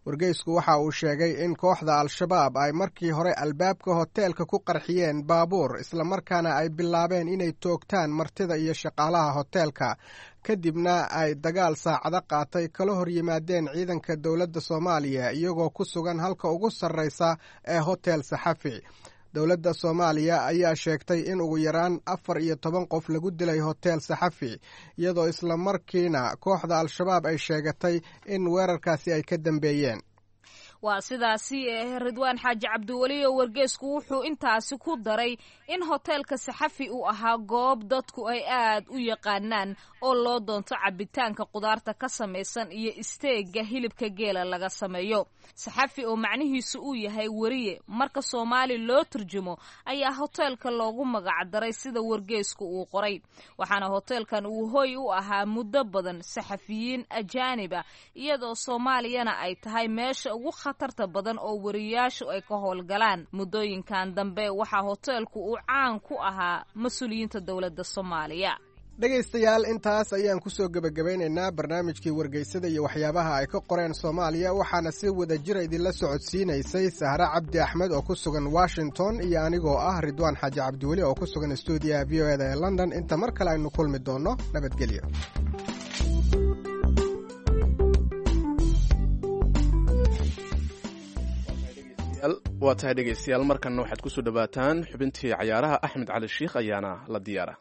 wargeysku waxa uu sheegay in kooxda al-shabaab ay markii hore albaabka hoteelka ku qarxiyeen baabuur islamarkaana ay bilaabeen inay toogtaan martida iyo shaqaalaha hoteelka kadibna ay dagaal saacado qaatay kala hor yimaadeen ciidanka dowladda soomaaliya iyagoo ku sugan halka ugu sarreysa ee hotel saxafi dowladda soomaaliya ayaa sheegtay in ugu yaraan afar iyo toban qof lagu dilay hotel saxafi iyadoo isla markiina kooxda al-shabaab ay sheegatay in weerarkaasi ay ka dambeeyeen waa sidaasi ridwaan xaaji cabdiweli oo wargeesku wuxuu intaasi ku daray in hoteelka saxafi uu ahaa goob dadku ay aad u yaqaanaan oo loo doonto cabitaanka qudaarta ka samaysan iyo isteega hilibka geela laga sameeyo saxafi oo macnihiisu uu yahay weriye marka soomaali loo turjumo ayaa hoteelka loogu magacdaray sida wargeesku uu qoray waxaana hoteelkan uu hoy u ahaa muddo badan saxafiyiin ajaaniba iyadoo soomaaliyana ay tahay meesha ugu khatarta badan oo wariyaashu ay ka howlgalaan muddooyinkan dambe waxaa hoteelku uu caan ku ahaa mas-uuliyiinta dowladda soomaaliya dhegaystayaal intaas ayaan kusoo gebagabeynaynaa barnaamijkii wargeysada iyo waxyaabaha ay ka qoreen soomaaliya waxaana si wada jira idinla socodsiinaysay sahre cabdi axmed oo ku sugan washington iyo anigoo ah ridwaan xaaji cabdiweli oo ku sugan stuudiyaha v o eda ee london inta mar kale aynu kulmi doonno nabadgelyo waa tahay dhegaystayaal markanna waxaad kusoo dhowaataan xubintii cayaaraha axmed cali shiikh ayaana la diyaara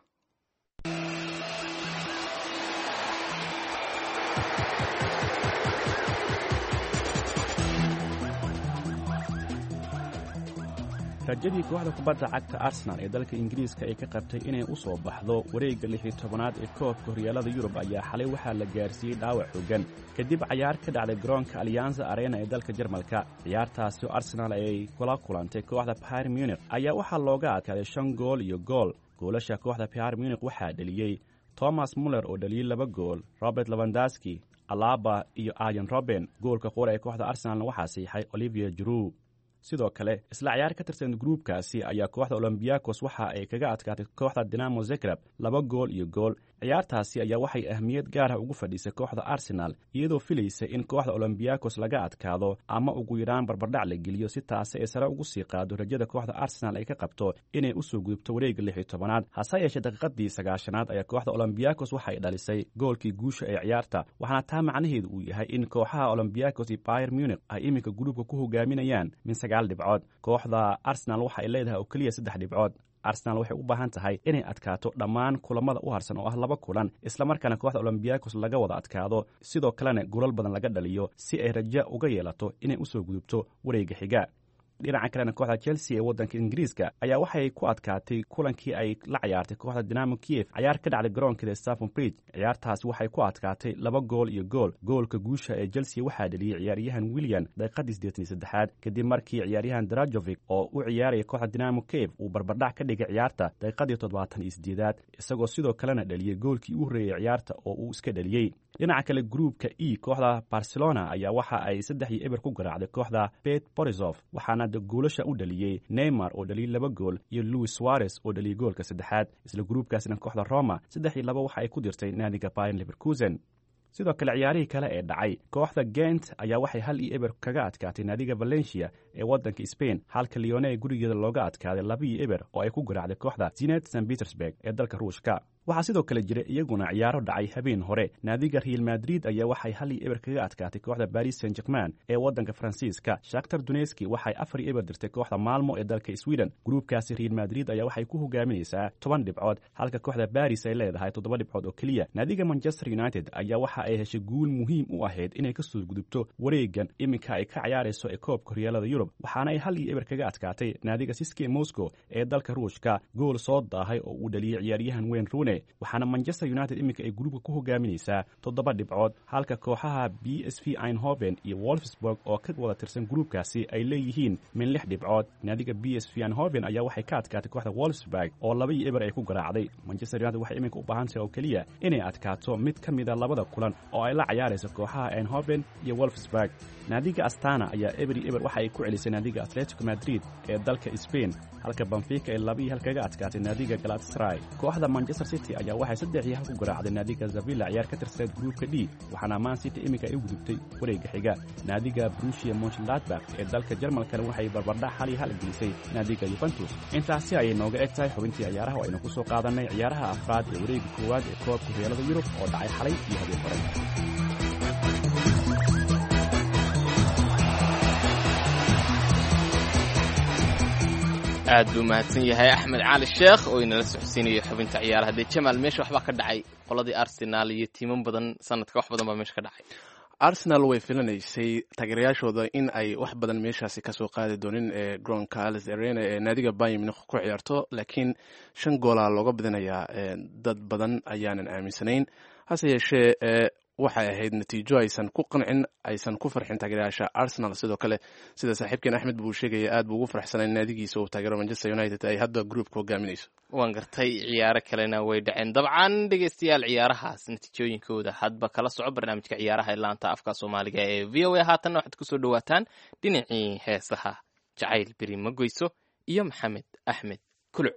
rajadii kooxda kubadda cagta arsenal ee dalka ingiriiska ay ka qabtay inay u soo baxdo wareegga lixii tobanaad ee koobka horyaalada yurub ayaa xalay waxaa la gaarsiiyey dhaawac xoogan kadib cayaar ka dhacday garoonka alyanza arena ee dalka jarmalka ciyaartaasi oo arsenal ay kula kulantay kooxda pyr munik ayaa waxaa looga adkaaday shan gool iyo gool goolasha kooxda pyr munik waxaa dheliyey thomas muller oo dhaliyey laba gool robert labandaski alaba iyo ayan roben goolka qura ee kooxda arsenalna waxaa siixay olivier juru sidoo kale isla cayaar ka tirsan gruubkaasi ayaa kooxda olombiyakos waxa ay kaga adkaatay kooxda dinamo zegrab laba gool iyo gool ciyaartaasi ayaa waxay ahmiyad gaarah ugu fadhiisay kooxda arsenal iyadoo filaysa in kooxda olombiyakos laga adkaado ama ugu yaraan barbardhac la geliyo si taasi ay sare ugu sii qaado rajada kooxda arsenal ay ka qabto inay u soo gudubto wareegga lix iyo tobanaad hase yeeshee daqiiqadii sagaashanaad ayaa kooxda olombiyakos waxay dhalisay goolkii guusha ee ciyaarta waxaana taa macnaheedu uu yahay in kooxaha olombiyakos iyo bayer munik ay iminka gruubka ku hogaaminayaan min sagaal dhibcood kooxda arsenal waxa ay leedahay oo keliya saddex dhibcood arsenal waxay u baahan tahay inay adkaato dhammaan kulamada u harsan oo ah laba kulan islamarkaana kooxda olombiyakos laga wada adkaado sidoo kalena golal badan laga dhaliyo si ay rajo uga yeelato inay usoo gudubto wareegga xiga dhinaca kalena kooxda chelsea ee waddanka ingiriiska ayaa waxay ku adkaatay kulankii ay la cayaartay kooxda dinamo kiev cayaar ka dhacday garoonkeeda stafon bridge ciyaartaasi waxay ku adkaatay laba gool iyo gool goolka guusha ee chelsea waxaa dheliyey ciyaaryahan william daqiiqadii siddeetan iyo saddexaad kadib markii ciyaaryahan drajovic oo u ciyaaraya kooxda dinamo kiev uu barbardhac ka dhigay ciyaarta daqiiqadii toddobaatan iyo siddeedaad isagoo sidoo kalena dheliyey goolkii u horreeyey ciyaarta oo uu iska dheliyey dhinaca kale gruubka e kooxda barcelona ayaa waxa ay saddex iyo eber ku garaacday kooxda bet borisov waxaana goolasha u dhaliyey neymar oo dhaliyey laba gool iyo louis suarez oo dhaliyey goolka saddexaad isla gruubkaasina kooxda roma saddex iyo laba waxa ay ku dirtay naadiga bayan leverkusen sidoo kale ciyaarihii kale ee dhacay kooxda gent ayaa waxay hal iyo eber kaga adkaatay naadiga valencia ee waddanka spain halka leone ee gurigeeda looga adkaaday laba iyo eber oo ay ku garaacday kooxda zinet st petersburg ee dalka ruushka waxaa sidoo kale jira iyaguna ciyaaro dhacay habeen hore naadiga real madrid ayaa waxay hal iyo eber kaga adkaatay kooxda baris saint german ee waddanka faransiiska shaktar duneski waxay afar iyo eber dirtay kooxda maalmo ee dalka sweden gruubkaasi real madrid ayaa waxay ku hogaaminaysaa toban dhibcood halka kooxda baris ay leedahay toddoba dhibcood oo keliya naadiga manchester united ayaa waxa ay heshay guul muhiim u ahayd inay ka soo gudubto wareegan iminka ay ka ciyaarayso ee koobka horyaalada yurub waxaana ay hal iyo eber kaga adkaatay naadiga siske moscow ee dalka ruushka gool soo daahay oo uu dhaliyey ciyaaryahan weyn rune waxaana manchester united iminka ay gruubka ku hogaaminaysaa toddoba dhibcood halka kooxaha b s v einhoven iyo wolfsburg oo ka wada tirsan gruubkaasi ay leeyihiin min lix dhibcood naadiga b s v einhoven ayaa waxay ka adkaatay kooxda wolfsburg oo laba iyo eber ay ku garaacday manchester united waxay iminka u baahan tahay oo keliya inay adkaato mid ka mida labada kulan oo ay la cayaarayso kooxaha einhoven iyo wolfsburg naadiga astana ayaa eber iyo eber waxa ay ku celisay naadiga atletico madrid ee dalka spain halka banfica ay laba iyo hal kaga adkaatay naadiga galatasaray kooxda manchester city ayaa waxay saddex iyo hal ku garaacday naadiga zavilla ciyaar ka tirsaneed gruupka d waxaana man city iminka ay u gudubtay wareegga xiga naadiga brusia monchladbak ee dalka jarmalkana waxay barbardhac hal iyo hal gelisay naadiga yuventus intaasi ayay nooga eg tahay xubintii ciyaaraha oo aynu ku soo qaadannay ciyaaraha afraad ee wareegga koowaad ee koobka horyaalada yurub oo dhacay xalay iyo habeen hore aad buu mahadsan yahay axmed cali sheekh oo inala socodsiinayo xubinta ciyaaraha dee jamaal meesha waxbaa ka dhacay qoladii arsenaal iyo tiiman badan sanadka wax badan baa meesha ka dhacay arsenal way filanaysay taageerayaashooda in ay wax badan meeshaasi kasoo qaadi doonin ee garoonka ales arena ee naadiga bayern munich ku ciyaarto laakiin shan goolaa looga badinayaa dad badan ayaanan aaminsanayn hase yeeshee waxay ahayd natiijo aysan ku qancin aysan ku farxin taageerayaasha arsenal sidoo kale sida saaxiibkeen axmed buu sheegaya aad buu ugu farxsanay naadigiisa uu taageero manchester united ay hadda groupka hogaaminayso waan gartay ciyaaro kalena way dhaceen dabcan dhegeystayaal ciyaarahaas natiijooyinkooda hadba kala soco barnaamijka ciyaaraha ee laanta afka soomaaliga ee v o a haatanna waxaad kusoo dhawaataan dhinacii heesaha jacayl beri ma goyso iyo maxamed axmed kuluc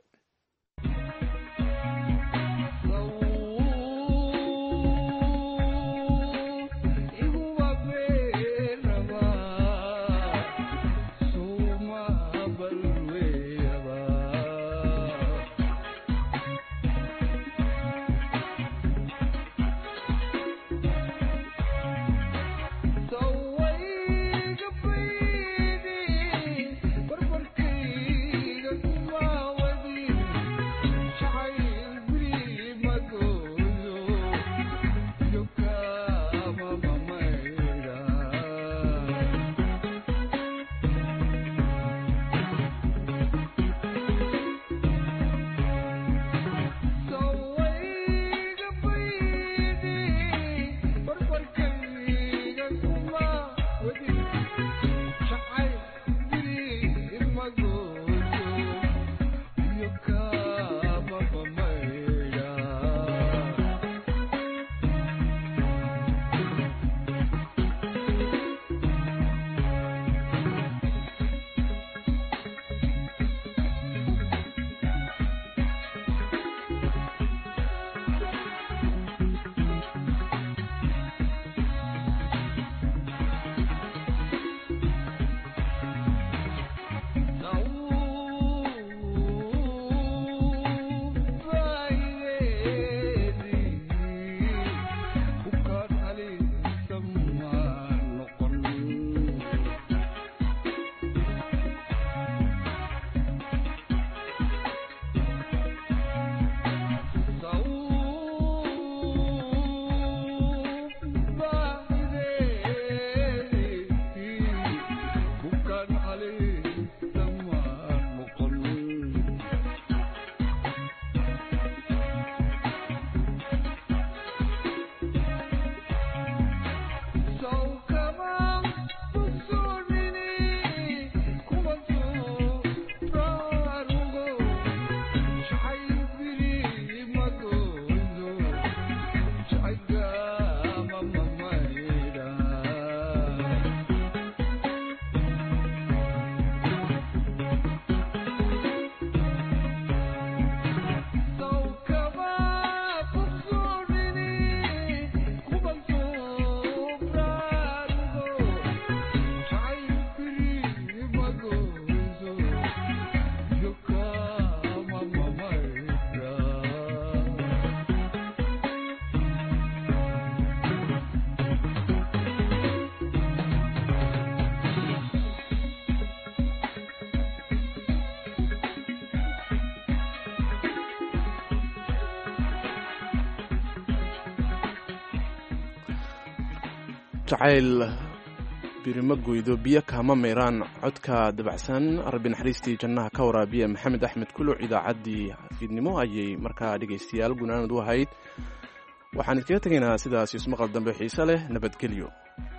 jacayl birimo goydo biyo kaama mayraan codka dabacsan rabbi naxariistii jannaha ka waraabiya maxamed axmed kuluc idaacaddii fiidnimo ayay markaa dhegaystayaal gunaanad u ahayd waxaan idkaga tegaynaa sidaas ismaqal dambe xiise leh nabadgelyo